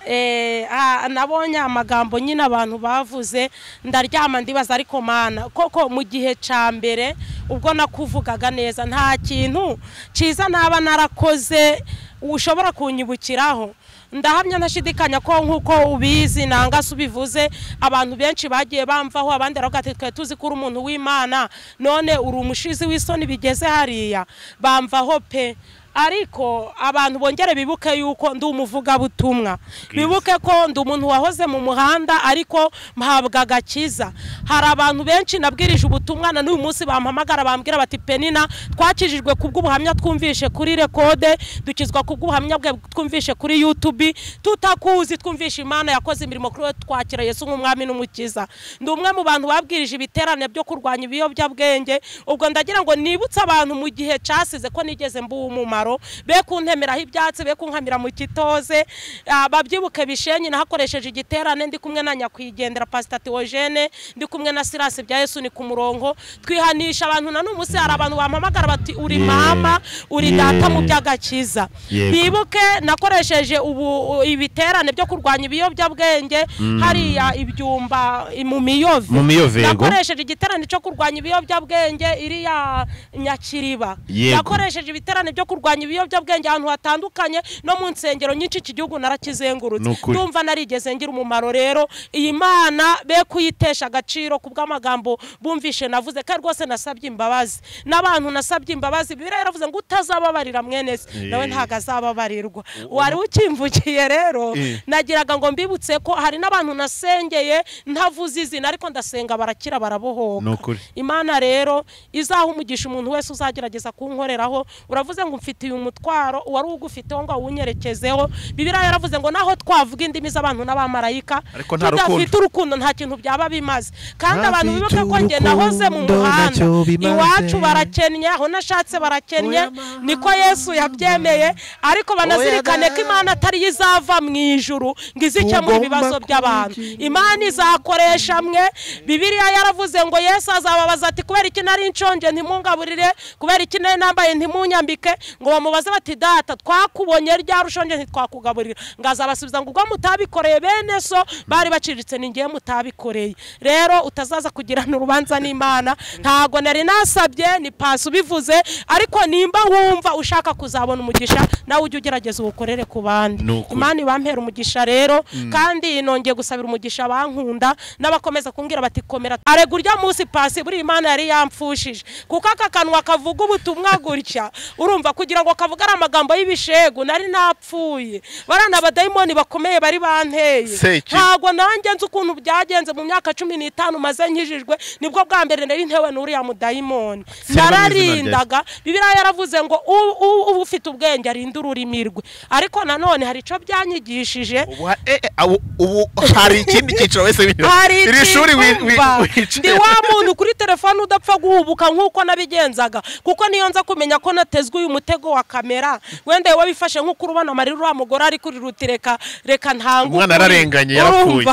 Eh, ah, nabonye amagambo nyine abantu bavuze ndaryama ndibaza ariko mana koko mu gihe cya mbere ubwo nakuvugaga neza nta kintu cyiza naba narakoze ushobora kunyibukiraho ndahamya ntashidikanya ko nk'uko ubizi nanga se ubivuze abantu benshi bagiye bamvaho abandi baravuga ati twe tuzi ko uri umuntu w'imana none uri umushizi w'isoni bigeze hariya bamvaho pe ariko abantu bongere bibuke yuko ndi umuvugabutumwa bibuke ko ndi umuntu wahoze mu muhanda ariko mpabwa agakiza hari abantu benshi nabwirije ubutumwa na n'uyu munsi bampamagara bambwira bati penina twakijijwe kubw'ubuhamya twumvishe kuri rekode dukizwa kubw'ubuhamya bwe twumvishe kuri yutubi tutakuzi twumvishe imana yakoze imirimo kuri we twakira yesu nk'umwami n'umukiza ndi umwe mu bantu babwirije ibiterane byo kurwanya ibiyobyabwenge ubwo ndagira ngo nibutse abantu mu gihe cyasize ko nigeze mbuha umumaro be kuntemeraho ibyatsi be kunkamira mu kitoze Ah, babyibuke bishenyi nahakoresheje igiterane ndi kumwe na nyakwigendera pasita teogene ndi kumwe na sirasi bya yesu ni ku murongo twihanisha abantu na n'umunsi hari abantu bampamagara bati uri mama uri data mu by'agakiza Yego. bibuke nakoresheje ubu ibiterane byo kurwanya ibiyobyabwenge hariya ibyumba mu miyove Mu Miyove, yego. nakoresheje igiterane cyo kurwanya ibiyobyabwenge iriya nyakiriba Yego. nakoresheje ibiterane byo kurwanya ibiyobyabwenge ahantu hatandukanye no mu nsengero nyinshi iki gihugu narakizengurutse Ni ukuri. ndumva narigeze ngira umumaro rero iyi mana be kuyitesha agaciro ku bw'amagambo bumvishe navuze kandi rwose nasabye imbabazi n'abantu nasabye imbabazi bibiliya yaravuze ngo utazababarira mwene se nawe Eh. ntabwo azababarirwa wari ukimvukiye rero Eh. nagiraga ngo mbibutse ko hari n'abantu nasengeye ntavuze izina ariko ndasenga barakira barabohoka Ni ukuri. imana rero izaha umugisha umuntu wese uzagerageza kunkoreraho uravuze ngo umfitiye umutwaro uwari ugufiteho ngo awunyerekezeho bibiliya yaravuze ngo naho twavuga indimi z'abantu n'abamarayika Ariko nta rukundo. tudafite urukundo nta kintu byaba bimaze kandi Ntafite abantu bibuke ko njye nahoze mu urukundo muhanda ntacyo bimaze. iwacu barakennye aho nashatse barakennye Oya mama. niko yesu yabyemeye ariko banazirikane ko imana atari yo izava mu ijuru ngo izi gukemura Tugomba ibibazo by'abantu kugira- imana izakoresha mwe bibiliya yaravuze ngo yesu azababaza ati kubera iki nari nshonje ntimungaburire kubera iki nari nambaye ntimunyambike ngo bamubaze bati data twakubonye ryari ushonje ntitwakugaburira ngo azabasubiza ngo ubwo mutabikoreye bene so bari baciriritse ni ngewe mutabikoreye rero utazaza kugirana urubanza n'imana ntago nari nasabye ni pasi ubivuze ariko nimba wumva ushaka kuzabona umugisha nawe ujye ugerageza uwukorere ku bandi Ni ukuri. imana ibampera umugisha rero kandi nongeye gusabira umugisha abankunda n'abakomeza kumbwira bati komera arega urya munsi pasi buriya imana yari yampfushije kuko aka kanwa kavuga ubutumwa gutya urumva kugira ngo kavuge ari amagambo y'ibishegu nari napfuye barana abadayimoni bakomeye bari banteye Seki. ntabwo nanjye nzi ukuntu byagenze mu myaka cumi n'itanu maze nkijijwe nibwo bwa mbere nari ntewe n'uriya mudayimoni Sindamwizina ryawe. nararindaga yavugaga bibiliya yaravuze ngo u- u- uba ufite ubwenge arinda ururimi rwe ariko nanone hari icyo byanyigishije ubu ha- eh, eh, abu- ubu hari ikindi cyiciro wese wigira. hari iri shuri wi- wi- icyumba. ndi wicaye wa muntu kuri telefone udapfa guhubuka nk'uko nabigenzaga kuko niyo nza kumenya ko natezwe uyu mutego wa kamera wenda wowe wifashe nk'uko urubona amarira uriya mugore ari kuri ruti reka reka ntangu Umwana yararenganye, yarapfuye.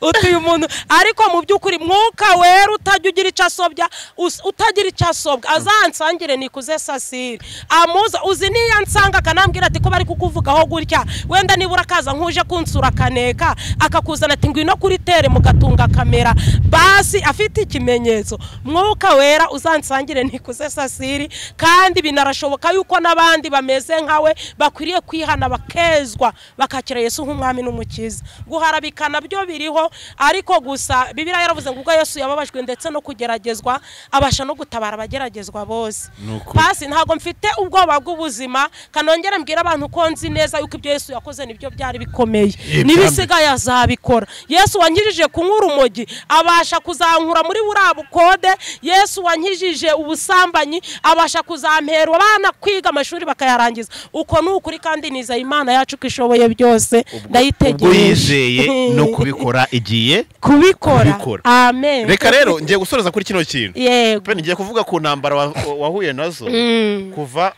utuye umuntu ariko mu by'ukuri mwuka wera utajya ugira icyo asobya us- utagira icyo asobwa azansangire nikuze sasire amuza uzi niyo ansanga akanambwira ati ko bari kukuvugaho gutya wenda nibura akaza nk'uje kunsura akaneka akakuzana ati ngwino kuri tere mugatunga kamera basi afite ikimenyetso mwuka wera uzansangire nikuze sasiri kandi binarashoboka bishoboka yuko n'abandi bameze nkawe bakwiriye kwihana bakezwa bakakira yesu nk'umwami n'umukiza guharabika nabyo biriho ariko gusa bibiriya yaravuze ngo ubwo yesu yababajwe ndetse no kugeragezwa abasha no gutabara abageragezwa bose Ni ukuri. pasi ntabwo mfite ubwoba bw'ubuzima kanongere mbwira abantu ko nzi neza yuko ibyo yesu yakoze nibyo byari bikomeye Yee, n'ibisigaye azabikora yesu wankijije kunywa urumogi abasha kuzankura muri buriya bukode yesu wankijije ubusambanyi abasha kuzampera abana kwiga amashuri bakayarangiza uko ni ukuri kandi nizeye imana yacu ko ishoboye byose ubwo ndayitegereje yizeye no kubikora igiye kubikora kubikora. amen reka rero ngiye gusoreza kuri kino kintu yego pe ngiye kuvuga ku ntambara wa- wa- wahuye nazo Mm. kuva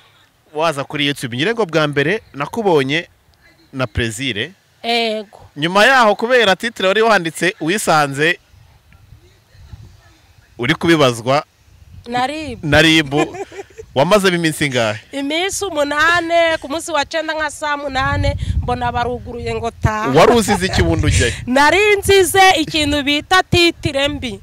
waza kuri youtube nyine ngo bwa mbere nakubonye na prezire yego nyuma yaho kubera titire wari wanditse wisanze uri kubibazwa naribwe na ribu wamazemo iminsi ingahe iminsi umunane ku munsi wa cyenda nka saa munane mbona baruguruye ngo taha wari usize ikibundo ujyayo nari nsize ikintu bita titire mbi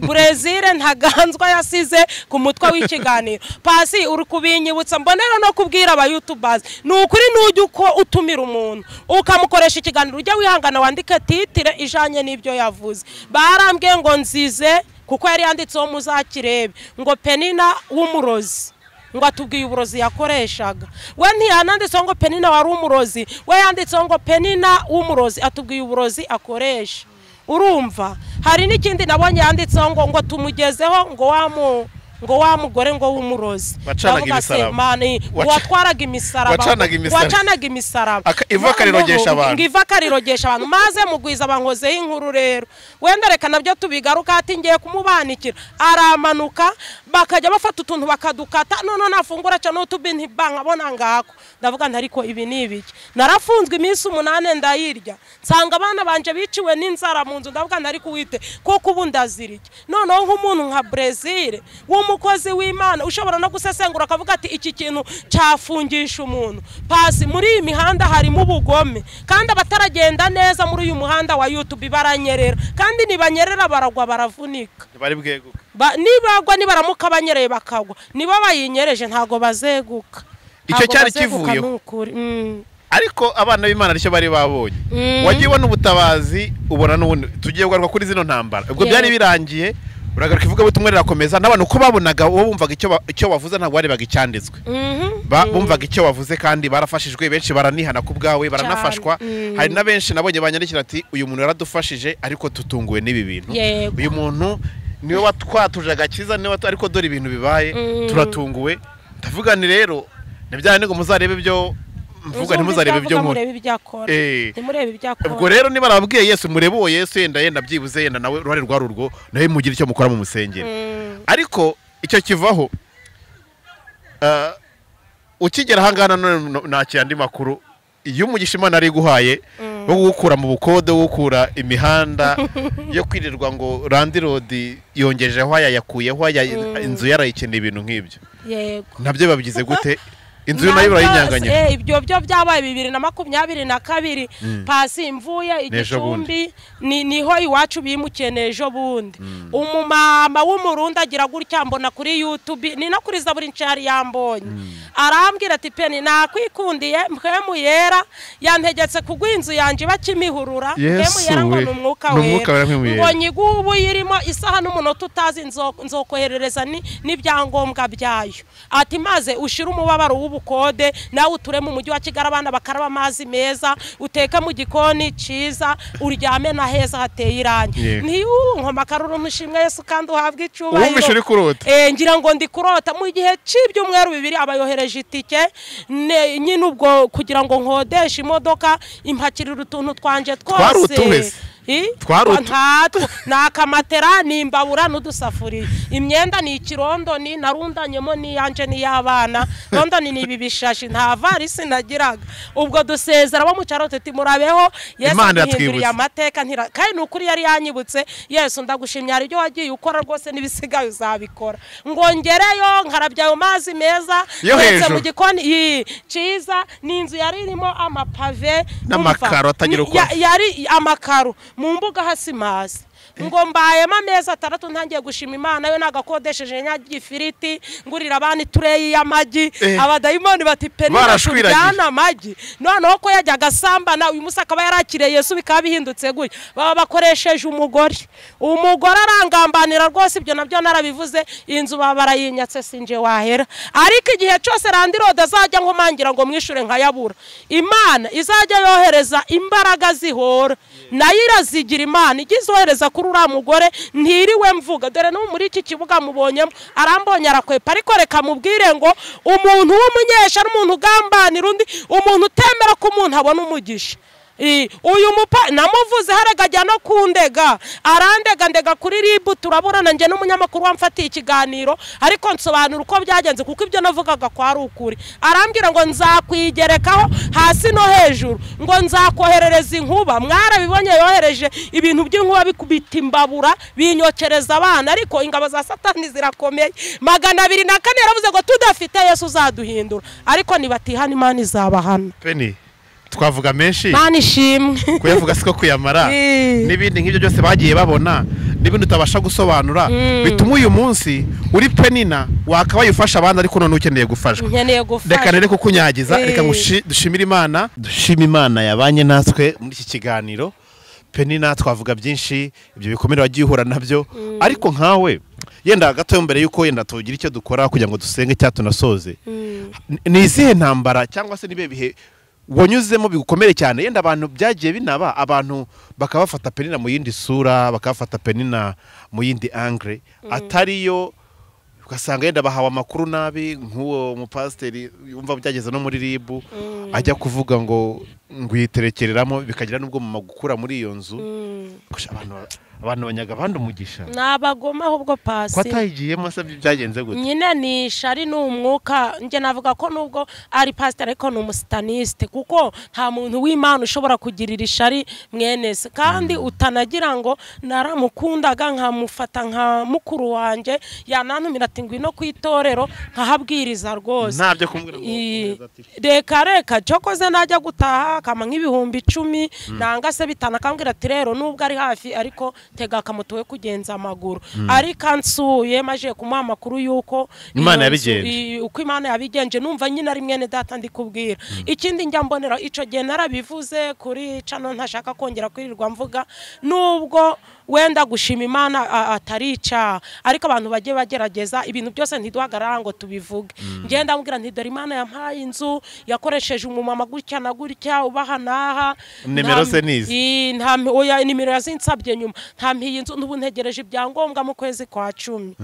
burezile ntaganzwa yasize ku mutwe w'ikiganiro pasi uri kubinyibutsa mbonera no kubwira abayutubazi ni ukuri n'ujya uko utumira umuntu ukamukoresha ikiganiro ujya wihangana wandike titire ijanye n'ibyo yavuze barambwiye ngo nzize kuko yari yanditseho muzakirebe ngo penina w'umurozi ngo atubwiye uburozi yakoreshaga we ntiyananditseho ngo penina wari umurozi we yanditseho ngo penina w'umurozi atubwiye uburozi akoresha urumva hari n'ikindi nabonye yanditseho ngo ngo tumugezeho ngo wamu ngo wa mugore ngo w'umurozi Wacanaga Ndavuga se, imisaraba. mani, Waca- watwaraga imisaraba Wacanaga imisaraba. wacanaga imisaraba Aka- ivu akarirogesha abantu. Ngo ivu akarirogesha abantu maze mugwiza bankozeho inkuru rero wenda reka nabyo tubigaruka ati ngiye kumubanikira aramanuka bakajya bafata utuntu bakadukata none nafungura cyane utubinti bankabona ngako ndavuga nti ariko ibi ni ibiki narafunzwe iminsi umunane ndayirya nsanga abana banje biciwe n'inzara mu nzu ndavuga nti ariko wite kuko ubu ndazira iki noneho nk'umuntu nka brezil w'umukozi w'imana ushobora no gusesengura akavuga ati iki kintu cyafungisha umuntu pasi muri iyi mihanda harimo ubugome kandi abataragenda neza muri uyu muhanda wa yutubi baranyerera kandi ntibanyerera baragwa baravunika bari bweguke Ba- nibagwa nibaramuka banyereye bakagwa nibo bayinyereje ntabwo bazeguka Icyo Ntabwo cyari bazeguka kivuyeho. ni ukuri. Mm. ariko abana b'imana aricyo bari babonye Mhm. wagiye ubona ubutabazi ubona n'ubundi tugiye kugaruka kuri zino ntambara ubwo Yego. byari birangiye uragaruka ivugabutumwa rirakomeza n'abantu uko babonaga wowe bumvaga icyo ba- icyo bavuze ntabwo barebaga icyanditswe Mhm. Ba- bumvaga icyo wavuze kandi barafashijwe benshi baranihana ku bwawe baranafashwa Cyane. Mm. hari na benshi nabonye banyandikira ati uyu muntu yaradufashije ariko tutunguwe n'ibi bintu Yego. uyu muntu niwe watwatuje agakiza niwe watu- ariko dore ibintu bibaye Mm. turatunguwe ndavuga ni rero ni bya bindi ngo muzarebe ibyo mvuga Muzumva ntimuzarebe ibyo ibyo avuga, nkora murebe ibyo akora Eh. ntimurebe ibyo akora ubwo rero niba arabwiye yesu murebe uwo yesu yenda yenda byibuze yenda nawe uruhare rwa rurwo nawe mugire icyo mukora mu musengero Mm. ariko icyo kivaho ah, ukigera ahangaha nanone nakira andi makuru iyo umugisha imana ari guhaye wo gukura mu bukode wo gukura imihanda yo kwirirwa ngo randirodi yongejeho aya yakuyeho aya inzu yarayikeneye ibintu nk'ibyo yego nabyo babigize gute inzu yo nayo Ntabwo- urayinyanganyaga eh, ibyo byo byabaye bibiri na makumyabiri na kabiri pasi mvuye N'ejo bundi. igicumbi ni- niho iwacu bimukiye n'ejo bundi umumama w'umurundi agira gutya mbona kuri yutubi ni no kuri zaburi ncari yambonye arambwira ati peni nakwikundiye mpwemu yera yantegetse kugwa inzu yanjye ibakimihurura Yesu mpwemu yera ngo we. ni umwuka Ni umwuka wera, wera mpwemu yera. ngo nyigubu irimo isaha n'umunota utazi nzo- nzokoherereza ni- n'ibyangombwa byayo ati maze ushire umubabaro w'ubukode nawe uture mu mujyi wa kigali abana bakaraba amazi meza uteke mu gikoni cyiza uryame na heza hateye irangi Yego. ntiyunkoma akaruru ntushimwe yesu kandi uhabwe icyubahiro Uwumvishe uri kurota. Eh, ngira ngo ndi kurota mu gihe cy'ibyumweru bibiri abayohereje itike ne- nyine ubwo kugira ngo nkodeshe imodoka impakirira utuntu twanje Twari utuwe twose se. I? Twari utu- ntatwo ni akamatera ni imbabura n'udusafuriya imyenda ni ikirondoni narundanyemo n'iyanjye n'iy'abana rondoni ni ibi bishashi nta varisi nagiraga ubwo dusezera bo mu cyaro tuti murabeho yesu Imana ntihinduriye yatwibutse. amateka ntira kandi ni ukuri yari yanyibutse yesu ndagushimye hari ibyo wagiye ukora rwose n'ibisigaye uzabikora ngo ngereyo nkarabya ayo mazi meza Yo ndetse hejuru. mu gikoni iyi, cyiza ni inzu yari irimo amapave N'amakaro atagira uko uko yari amakaro mu mbuga hasi mazi ngo mbayemo amezi atandatu ntangiye gushima imana yo nagakodesheje nyagifiriti ngurira abana itureyi y'amagi Eh. abadayimoni bati penina Barashwiragiye. tujyana amagi noneho ko yajyaga asambana uyu munsi akaba yarakiriye yesu bikaba bihindutse gutya baba bakoresheje umugore umugore arangambanira rwose ibyo nabyo narabivuze iyi nzu baba barayinyatse sinje wahera ariko igihe cyose randirode azajya nkomangira ngo mwishure nkayabura imana izajya yohereza imbaraga zihora nayo irazigira imana ijya izohereza kuri uriya mugore ntiriwe mvuga dore n'ubu muri iki kibuga mubonyemo arambonye arakwepa ariko reka mubwire ngo umuntu w'umunyesha n'umuntu ugambanira undi umuntu utemera ko umuntu abona umugisha I, uyu mupa namuvuze harega ajya no kundega arandega ndega kuri ribu turaburana njye n'umunyamakuru wamfatiye ikiganiro ariko nsobanura uko byagenze kuko ibyo navugaga kwari ukuri arambwira ngo nzakwigerekaho hasi no hejuru ngo nzakoherereza inkuba mwarabibonye yohereje ibintu by'inkuba bikubita imbabura binyokereza abana ariko ingabo za satani zirakomeye magana abiri na kane yaravuze ngo tudafite yesu uzaduhindura ariko nibatihana imana izabahana peni twavuga menshi imana ishimwe kuyavuga siko kuyamara Eh. n'ibindi nk'ibyo byose bagiye babona n'ibindi utabasha gusobanura bituma uyu munsi uri penina wakabaye ufasha abandi ariko none ukeneye gufashwa nkeneye reka gufasha nere kukunyagiza Eh. reka ngushi- dushimire imana dushime imana yabanye natwe muri iki kiganiro penina twavuga byinshi ibyo bikomere wagiye uhura nabyo ariko nkawe yenda gato mbere y'uko yenda tugira icyo dukora kugira ngo dusenge cyangwa tunasoze Ni- ni izihe ntambara cyangwa se nibe bihe wanyuzemo bigukomere cyane yenda abantu byagiye binaba abantu bakaba bafata penina mu yindi sura bakaba bafata penina mu yindi angre atariyo ugasanga yenda bahawe amakuru nabi nk'uwo mupasiteri yumva byageze no muri ribu ajya kuvuga ngo ngwiterekereramo bikagira n'ubwo mu gukura muri iyo nzu Gosh, abantu abantu banyaga abandi umugisha ni abagoma ahubwo ko pasi atayigiyemo se byagenze gute nyine ni ishari ni umwuka njye navuga ko nubwo ari pasiteri ariko ni umusitanisite kuko nta muntu w'imana ushobora kugirira ishari mwene se kandi utanagira ngo naramukundaga nkamufata nka mukuru wanjye yanantumira ati ngwino ku itorero nkahabwiriza rwose ntabyo kumbwira ngo I- ukomeze ati, reka reka cyokoze najya gutaha akama nk'ibihumbi icumi nanga se bitanu akambwira ati rero nubwo ari hafi ariko tega akamoto we kugenza amaguru ariko ansuye maje kumuha amakuru y'uko Imana iyo nzu- yabigenje. i- uko imana yabigenje numva nyine ari mwene data ndi kubwira ikindi njya mbonera icyo gihe narabivuze kuri cano ntashaka kongera kwirirwa mvuga nubwo wenda gushima imana a- atari icyaha ariko abantu bagiye bagerageza ibintu byose ntiduhagarara ngo tubivuge ngenda mbwira nti dore imana yampaye inzu yakoresheje umumama gutya na gutya ubaha n'aha Nimero Nta- ze nizi. I- nta oya nimero yazinsabye nyuma nta mpiye inzu n'ubu ntegereje ibyangombwa mu kwezi kwa cumi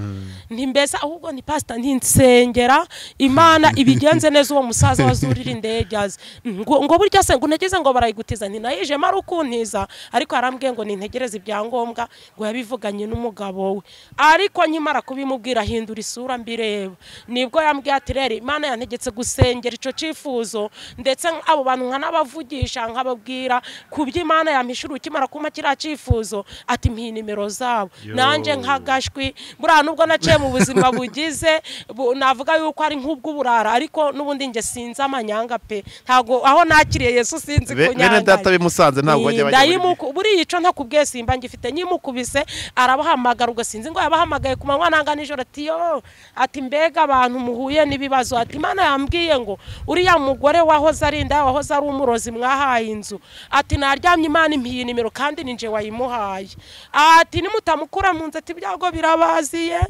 nti mbese ahubwo ni pasita ntinsengera imana ibigenze neza uwo musaza wazurira indege azi ngo ngo burya se ngo untegeze ngo barayigutiza nti nayijemo ari ukuntiza ariko arambwiye ngo nintegereze ibyangombwa ngo yabivuganye n'umugabo we ariko nkimara kubimubwira ahindura isura mbireba nibwo yambwiye ati rero imana yantegetse gusengera icyo cyifuzo ndetse abo bantu nkanabavugisha nkababwira ku byo imana yampishura ukimara kuma kiriya cyifuzo ati mpiye nimero zabo nanjye nk'agashwi buriya nubwo naciye mu buzima bugize bu- navuga yuko ari nk'ubw'uburara ariko n'ubundi njye sinzi amanyanga pe ntabwo aho nakiriye yesu sinzi be- bene data kunyanga bimusanze ntabwo bajya bajya muri ndayimuku buriya icyo ntakubwiye simba ngifite nyimukubise arabahamagara ubwo sinzi ngo yabahamagaye ku manywa nanga nijoro ati yo ati mbega abantu muhuye n'ibibazo ati imana yambwiye ngo uriya mugore wahoze ari inda wahoze ari umurozi mwahaye inzu ati naryamye imana impiye nimero kandi ni nje wayimuhaye ati nimutamukura mu nzu ati ibyago birabaziye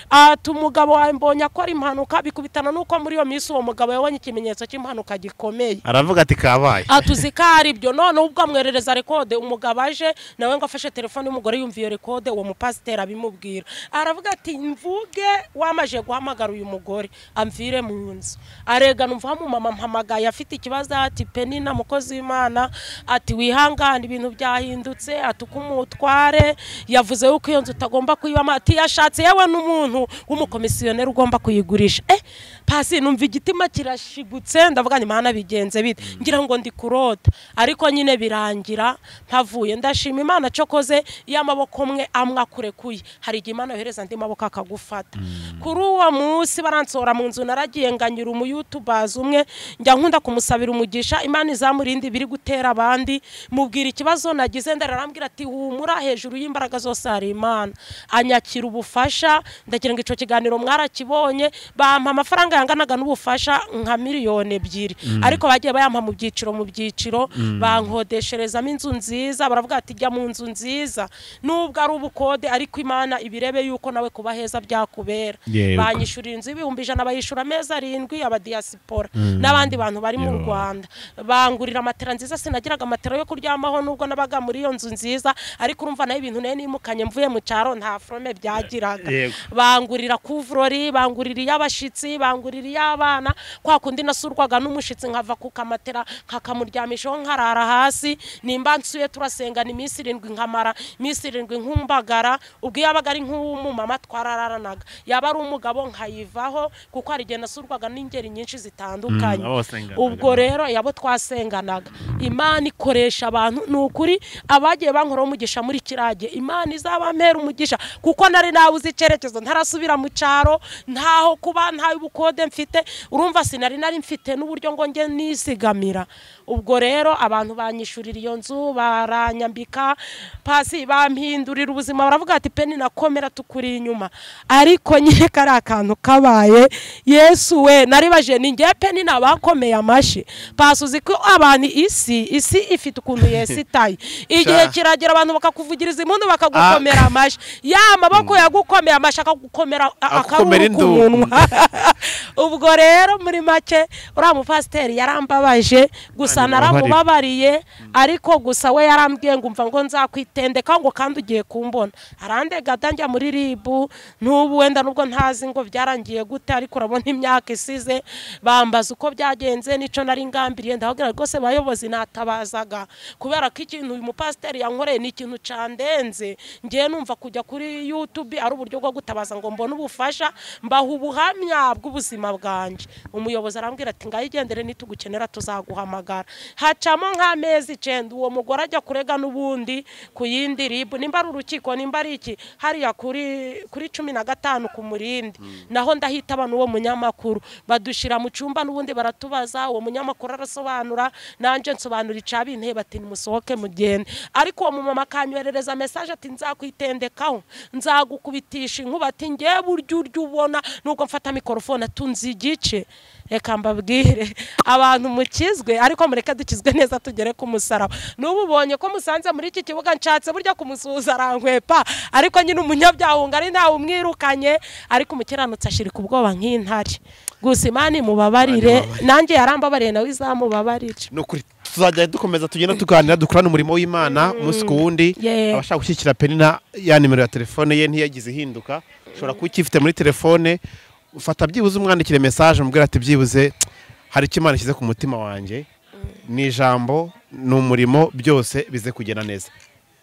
ati umugabo wawe mbonye akora impanuka bikubitana n'uko muri iyo minsi uwo mugabo yabonye ikimenyetso cy'impanuka gikomeye aravuga ati kabaye atuzi ko ari ibyo noneho ubwo amwerereza rekode umugabo aje nawe ngo afashe telefone y'umugore yumviye rekode uwo mupasiteri abimubwira aravuga ati mvuge wamaje guhamagara uyu mugore amvire mu nzu aregana umva mama mpamagaye afite ikibazo ati penina mukozi w'imana ati wihangane ibintu byahindutse ati uko umutware yavuze yuko iyo nzu utagomba kuyibamo ati yashatse yewe n'umuntu w'umukomisiyoneri ugomba kuyigurisha eh pasi numva igitima kirashigutse ndavuga ni mana bigenze bite ngira ngo ndi kurota ariko nyine birangira ntavuye ndashima imana cokoze iyo amaboko amwe amwe akurekuye hari igihe imana yohereza andi maboko akagufata kuri uwo munsi baransora mu nzu naragiye nganyura umuyutubazi umwe njya nkunda kumusabira umugisha imana izamurinde ibiri gutera abandi mubwira ikibazo nagize ndara arambwira ati humura hejuru y'imbaraga zose hari imana anyakira ubufasha ndagira ngo icyo kiganiro mwarakibonye bampa amafaranga yanganaga n'ubufasha nka miliyoni ebyiri ariko bagiye bayampa mu byiciro mu byiciro bankodesherezamo inzu nziza baravuga ati jya mu nzu nziza nubwo ari ubukode ariko imana ibirebe yuko nawe kuba heza byakubera Yego. banyishyurira inzu y'ibihumbi ijana bayishyura amezi arindwi abadiyasipora n'abandi bantu bari mu Yo. rwanda bangurira matera nziza sinagiraga matera yo kuryamaho nubwo nabaga muri iyo nzu nziza ariko urumva nayo ibintu nayo nimukanye mvuye mu cyaro nta forome byagiraga Yego. bangurira kuvurori bangurira iy'abashyitsi bangurira iy'abana kwa kundi nasurwaga n'umushyitsi nkava ku kamatera nkakamuryamishaho nkarara hasi nimba nsuye turasengana iminsi irindwi nkamara iminsi irindwi nkumbagara ubwo iyo yabaga ari nk'uw'umumama twarararanaga yaba ari umugabo nkayivaho kuko hari igihe nasurwaga n'ingeri nyinshi zitandukanye Mm, abo wasenganaga. ubwo rero yabo twasenganaga imana ikoresha abantu ni ukuri abagiye bankuraho umugisha muri kirage imana izabampera umugisha kuko nari nabuze icyerekezo ntarasubira mu cyaro ntaho kuba ntaho ubukode mfite urumva sinari nari mfite n'uburyo ngo njye nizigamira ubwo rero abantu banyishyurira iyo nzu baranyambika pasi bampindurira ubuzima baravuga ati peni nakomera tukuri inyuma ariko nyine kari akantu kabaye yesu we naribaje ni ngewe peni nabakomeye amashyi pasi uzi ko abantu isi isi ifite ukuntu yesu itaye igihe Sha. kiragera abantu bakakuvugiriza impundu bakagukomera amashyi ya maboko yagukomeye amashyi akagukomera Akagukomera akaruru ku indugu. munwa ubwo rero muri make uriya mupasiteri yarambabaje gusa Ntabwo ubabariye. naramubabariye ariko gusa we yarambwiye ngo umva ngo nzakwitendeka ngo kandi ugiye kumbona arandega atanjya muri ribu n'ubu wenda nubwo ntazi ngo byarangiye gute ariko urabona imyaka isize bambaza uko byagenze n'icyo nari ngambiriye ndababwira rwose bayobozi natabazaga kubera ko ikintu uyu mupasiteri yankoreye ni ikintu candenze ngiye numva kujya kuri yutube ari uburyo bwo gutabaza ngo mbone ubufasha mbaha ubuhamya bw'ubuzima bwanjye umuyobozi arambwira ati ngaho igendere nitugukenera tuzaguhamagara hacamo nk'amezi icenda uwo mugore ajya kurega n'ubundi ku yindi ribu nimba ari urukiko nimba ari iki hariya kuri kuri cumi na gatanu ku murindi naho ndahitaba n'uwo munyamakuru badushyira mu cyumba n'ubundi baratubaza uwo munyamakuru arasobanura nanjye nsobanura icabinteye bati nimusohoke mugende ariko uwo mumama akanyoherereza mesaje ati nzakwitendekaho nzagukubitisha inkuba ati ngewe buryo urya ubona nubwo mfata mikorofone atunze igice reka mbabwire abantu mukizwe ariko mureke dukizwe neza tugere ku musaraba n'ubu ubonye ko musanze muri iki kibuga nshatse burya kumusuhuza arankwepa ariko nyine umunyabyaha ari ntawe umwirukanye ariko umukiranutsi ashirika ubwoba nk'intare gusa imana imubabarire nanjye yarambabariye nawe izamubabarire ni ukuri tuzajya dukomeza tugenda tuganira dukorane umurimo w'imana umunsi ku wundi Yeah. abashaka gushyigikira penina ya nimero ya telefone ye ntiyagize ihinduka ushobora kuba ukifite muri telefone ufata byibuze umwandikire mesaje umubwira ati byibuze hari icyo imana ishyize ku mutima wanjye ni ijambo ni umurimo byose bize kugenda neza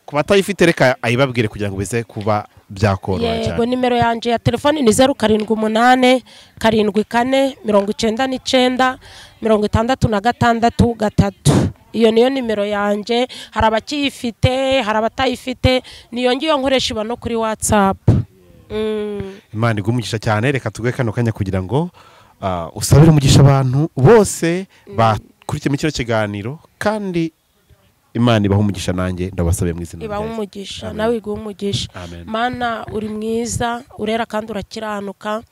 ku batayifite reka ayibabwire kugira ngo bize kuba byakoroha yego cyane nimero yanjye ya telefoni ni zeru karindwi umunane karindwi kane mirongo icyenda n'icyenda mirongo itandatu na gatandatu gatatu iyo niyo nimero yanjye hari abakiyifite hari abatayifite niyo ngiyo nkoresha iba no kuri watsapu imana igumugisha cyane reka tugwe kano kanya kugira ngo ah, usabire umugisha abantu bose bakurikiyemo kino kiganiro kandi imana ibaha umugisha nanjye ndabasabiye mu izina ibaha rya Yesu. umugisha Amen. nawe iguhe umugisha Amen. mana uri mwiza urera kandi urakiranuka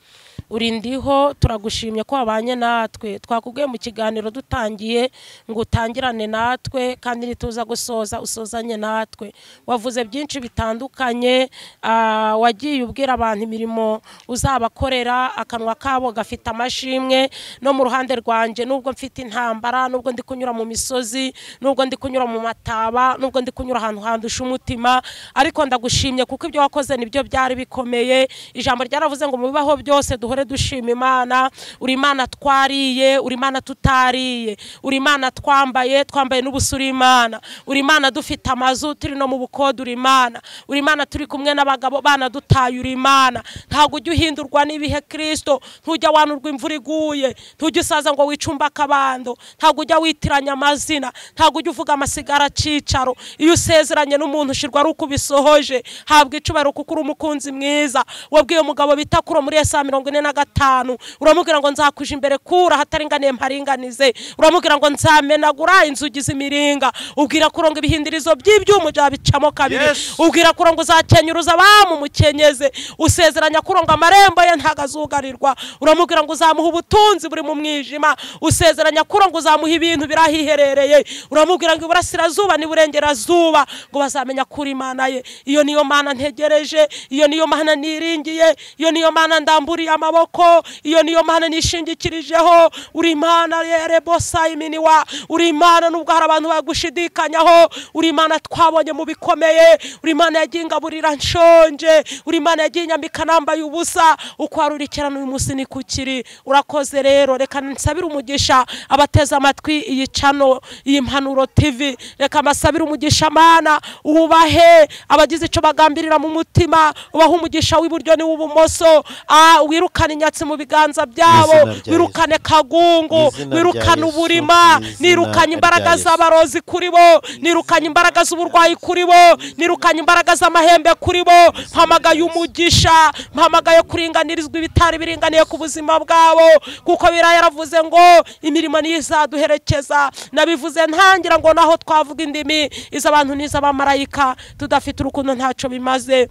uri ndiho turagushimye ko wabanye natwe twakubwiye mu kiganiro dutangiye ngo utangirane natwe kandi nituza gusoza usozanye natwe wavuze byinshi bitandukanye ah, wagiye ubwira abantu imirimo uzabakorera akanwa kabo gafite amashimwe no mu ruhande rwanjye nubwo mfite intambara nubwo ndi kunyura mu misozi nubwo ndi kunyura mu mataba nubwo ndi kunyura ahantu handusha umutima ariko ndagushimye kuko ibyo wakoze nibyo byari bikomeye ijambo ryaravuze ngo mubibaho byose duhore duhore dushima imana uri imana twariye uri imana tutariye uri imana twambaye twambaye n'ubusa uri imana uri imana dufite amazu turi no mu bukode uri imana uri imana turi kumwe n'abagabo banadutaye uri imana ntabwo ujya uhindurwa n'ibihe kirisito ntujya wanurwa imvura iguye ntujya usaza ngo wicumbe akabando ntabwo ujya witiranya amazina ntabwo ujya uvuga amasigara akicaro iyo usezeranye n'umuntu ushyirwa ari uko ubisohoje habwa icubaro kuko uri umukunzi mwiza wabwiye umugabo bita kuro muri esa mirongo ine na gatanu uramubwira ngo nzakuja imbere kura hataringaniye mparinganize uramubwira ngo nzamenagura inzugi z'imiringa ubwira kuro ngo ibihindirizo by'ibyuma uzabicamo kabiri Yes. ubwira kuro ngo uzakenyuruza bamumukenyeze usezeranya kuro ngo amarembo ye ntago azugarirwa uramubwira ngo uzamuha ubutunzi buri mu mwijima usezeranya kuro ngo uzamuha ibintu birahiherereye uramubwira ngo iburasirazuba n'iburengerazuba ngo bazamenya kuri imana ye iyo niyo mana ntegereje iyo niyo mana niringiye iyo niyo mana ndamburiye amaboko iyo niyo mana nishingikirijeho uri imana yerebosa iminiwa uri imana nubwo hari abantu bagushidikanyaho uri imana twabonye mu bikomeye uri imana yagiye ingaburira nshonje uri imana yagiye inyambika nambaye ubusa uko wari urikirana uyu munsi ni kukiri urakoze rero reka nsabire umugisha abateze amatwi iyi cano iyi mpanuro tv reka mbasabire umugisha mana uwubahe abagize icyo bagambirira mu mutima ubahe umugisha w'iburyo n'uw'ibumoso Ah, wirukane inyatsi mu biganza byabo Mu izina rya wirukane kagungu Mu izina wirukane rya Yesu, uburima mu izina nirukanye imbaraga rya Yesu. z'abarozi kuri bo nirukanye imbaraga z'uburwayi kuri bo nirukanye imbaraga z'amahembe kuri bo mpamagaye umugisha mpamagaye kuringanirizwa ibitari biringaniye ku buzima bwabo kuko biriya yaravuze ngo imirimo niyo izaduherekeza nabivuze ntangira ngo naho twavuga indimi iz'abantu n'iz'abamarayika tudafite urukundo ntacyo bimaze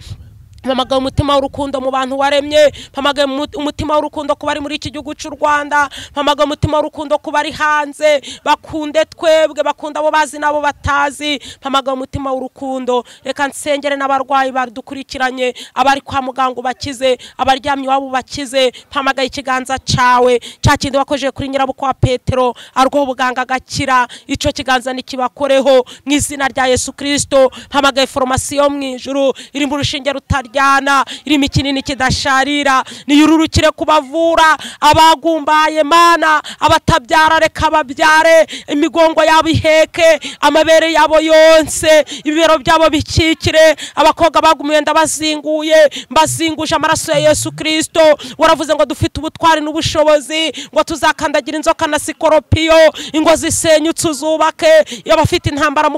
mpamagaye umutima w'urukundo mu bantu waremye mpamagaye umu- umutima w'urukundo ku bari muri iki gihugu cy'u rwanda mpamagaye umutima w'urukundo ku bari hanze bakunde twebwe bakunda abo bazi n'abo batazi mpamagaye umutima w'urukundo reka nsengere n'abarwayi badukurikiranye abari kwa muganga ubakize abaryamye iwabo ubakize mpamagaye ikiganza cyawe cya kindi wakojeje kuri nyirabukwe wa petero arwaho ubuganga agakira icyo kiganza nikibakoreho mu izina rya yesu kirisito mpamagaye foromasi yo mu ijuru irimo urushinge rutaryana irimo ikinini kidasharira niyururukire kubavura abagumbaye mana abatabyara reka babyare imigongo yabo iheke amabere yabo yonse ibibero byabo bikikire abakobwa bagumiye ndabazinguye mbazinguje amaraso ya yesu kirisito waravuze ngo dufite ubutwari n'ubushobozi ngo tuzakandagira inzoka na sikoropiyo ingo zisenyutse uzubake iyo bafite intambara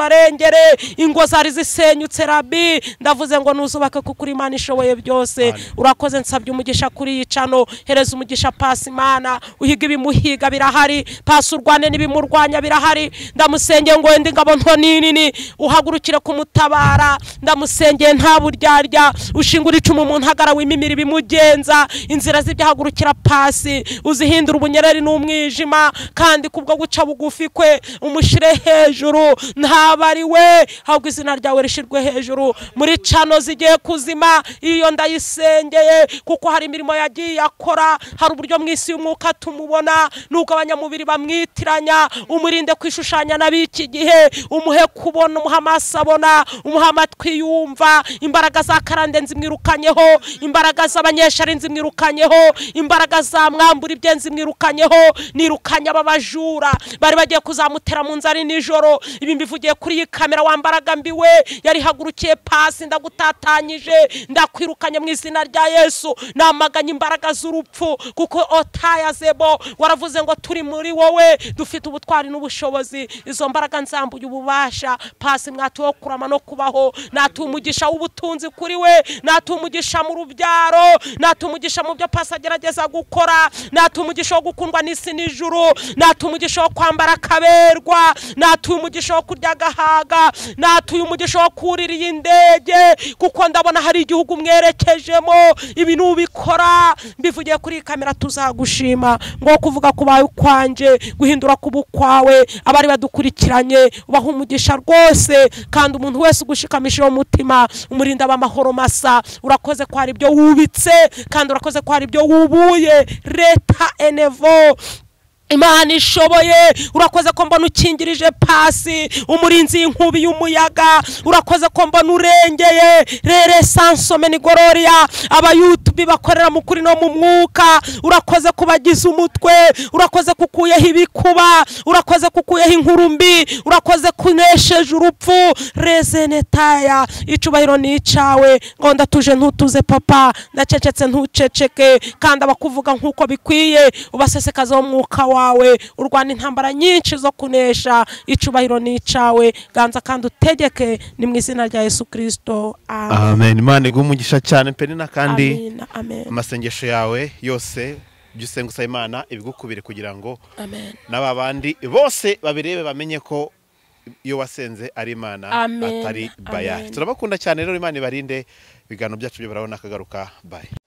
mukazubarengere ingo zari zisenyutse rabi ndavuze ngo nuzubake kuko uri imana ishoboye byose urakoze nsabye umugisha kuri iyi cano hereza umugisha pasi imana uhiga ibimuhiga birahari pasi urwane n'ibimurwanya birahari ndamusengeye ngo wenda ingabo nto n'inini uhagurukire kumutabara ndamusengeye nta buryarya ushingura icumu mu ntagara wimimira ibimugenza inzira z'ibyahagurukira pasi uzihindura ubunyereri n'umwijima kandi kubwo guca bugufi kwe umushire hejuru ntaba ari we ahubwo izina ryawe rishyirwe hejuru muri cano zigiye kuzima iyo ndayisengeye kuko hari imirimo yagiye akora hari uburyo mu isi y'umwuka tumubona n'ubwo abanyamubiri bamwitiranya umurinde kwishushanya n'ab'iki gihe umuhe kubona umuhe amaso abona umuhe amatwi yumva imbaraga za karande nzimwirukanyeho imbaraga z'abanyeshari nzimwirukanyeho imbaraga za mwambura ibye nzimwirukanyeho nirukanye aba bajura bari bagiye kuzamutera mu nzara nijoro ibi mbivugiye kuri iyi kamera wambaraga mbiwe yarihagurukiye pasi ndagutatanyije ndakwirukanye mu izina rya yesu namaganye imbaraga z'urupfu kuko otaya zebo waravuze ngo turi muri wowe dufite ubutwari n'ubushobozi izo mbaraga nzambuye ububasha pasi mwatuwe wo kurama no kubaho natuwe umugisha w'ubutunzi kuri we natuwe umugisha mu rubyaro natuwe umugisha mu byo pasi agerageza gukora natuwe umugisha wo gukundwa n'isi n'ijuru natuwe umugisha wo kwambara akaberwa natuye umugisha wo kurya agahaga natuye umugisha wo kurira iyi ndege kuko ndabona hari igihugu mwerekejemo ibintu ubikora mbivugiye kuri iyi kamera tuzagushima ngo kuvuga ku bawe ukwanjye guhindura ku bukwawe abari badukurikiranye ubaha umugisha rwose kandi umuntu wese ugushikamisha uwo mutima umurinda b'amahoro masa urakoze ko hari ibyo wubitse kandi urakoze ko hari ibyo wubuye leta enevo imana ishoboye urakoze ko mbona ukingirije pasi umurinzi y'inkubi y'umuyaga urakoze ko mbona urengeye rere sansome ni gororiya abayutubi bakorera mu kuri no mu mwuka urakoze kubagize umutwe urakoze kukuyeho ibikuba urakoze kukuyeho inkurumbi urakoze kunesheje urupfu rezenetaya icubahiro ni icawe ngo ndatuje ntutuze papa ndacecetse ntuceceke kandi abakuvuga nk'uko bikwiye ubasesekaze umwuka wawe urwana intambara nyinshi zo kunesha icubahiro ni icawe ganza kandi utegeke ni mu izina rya yesu kirisito amen amen imana iguha umugisha cyane pe ni kandi Amina, amen amasengesho yawe yose ibyo usenga usaba imana ibigukubire kugira ngo amen n'aba bandi bose babirebe bamenye ko iyo wasenze ari imana Amen. atari bayari Amen. turabakunda cyane rero imana ibarinde ibiganiro byacu byo barabona akagaruka bayi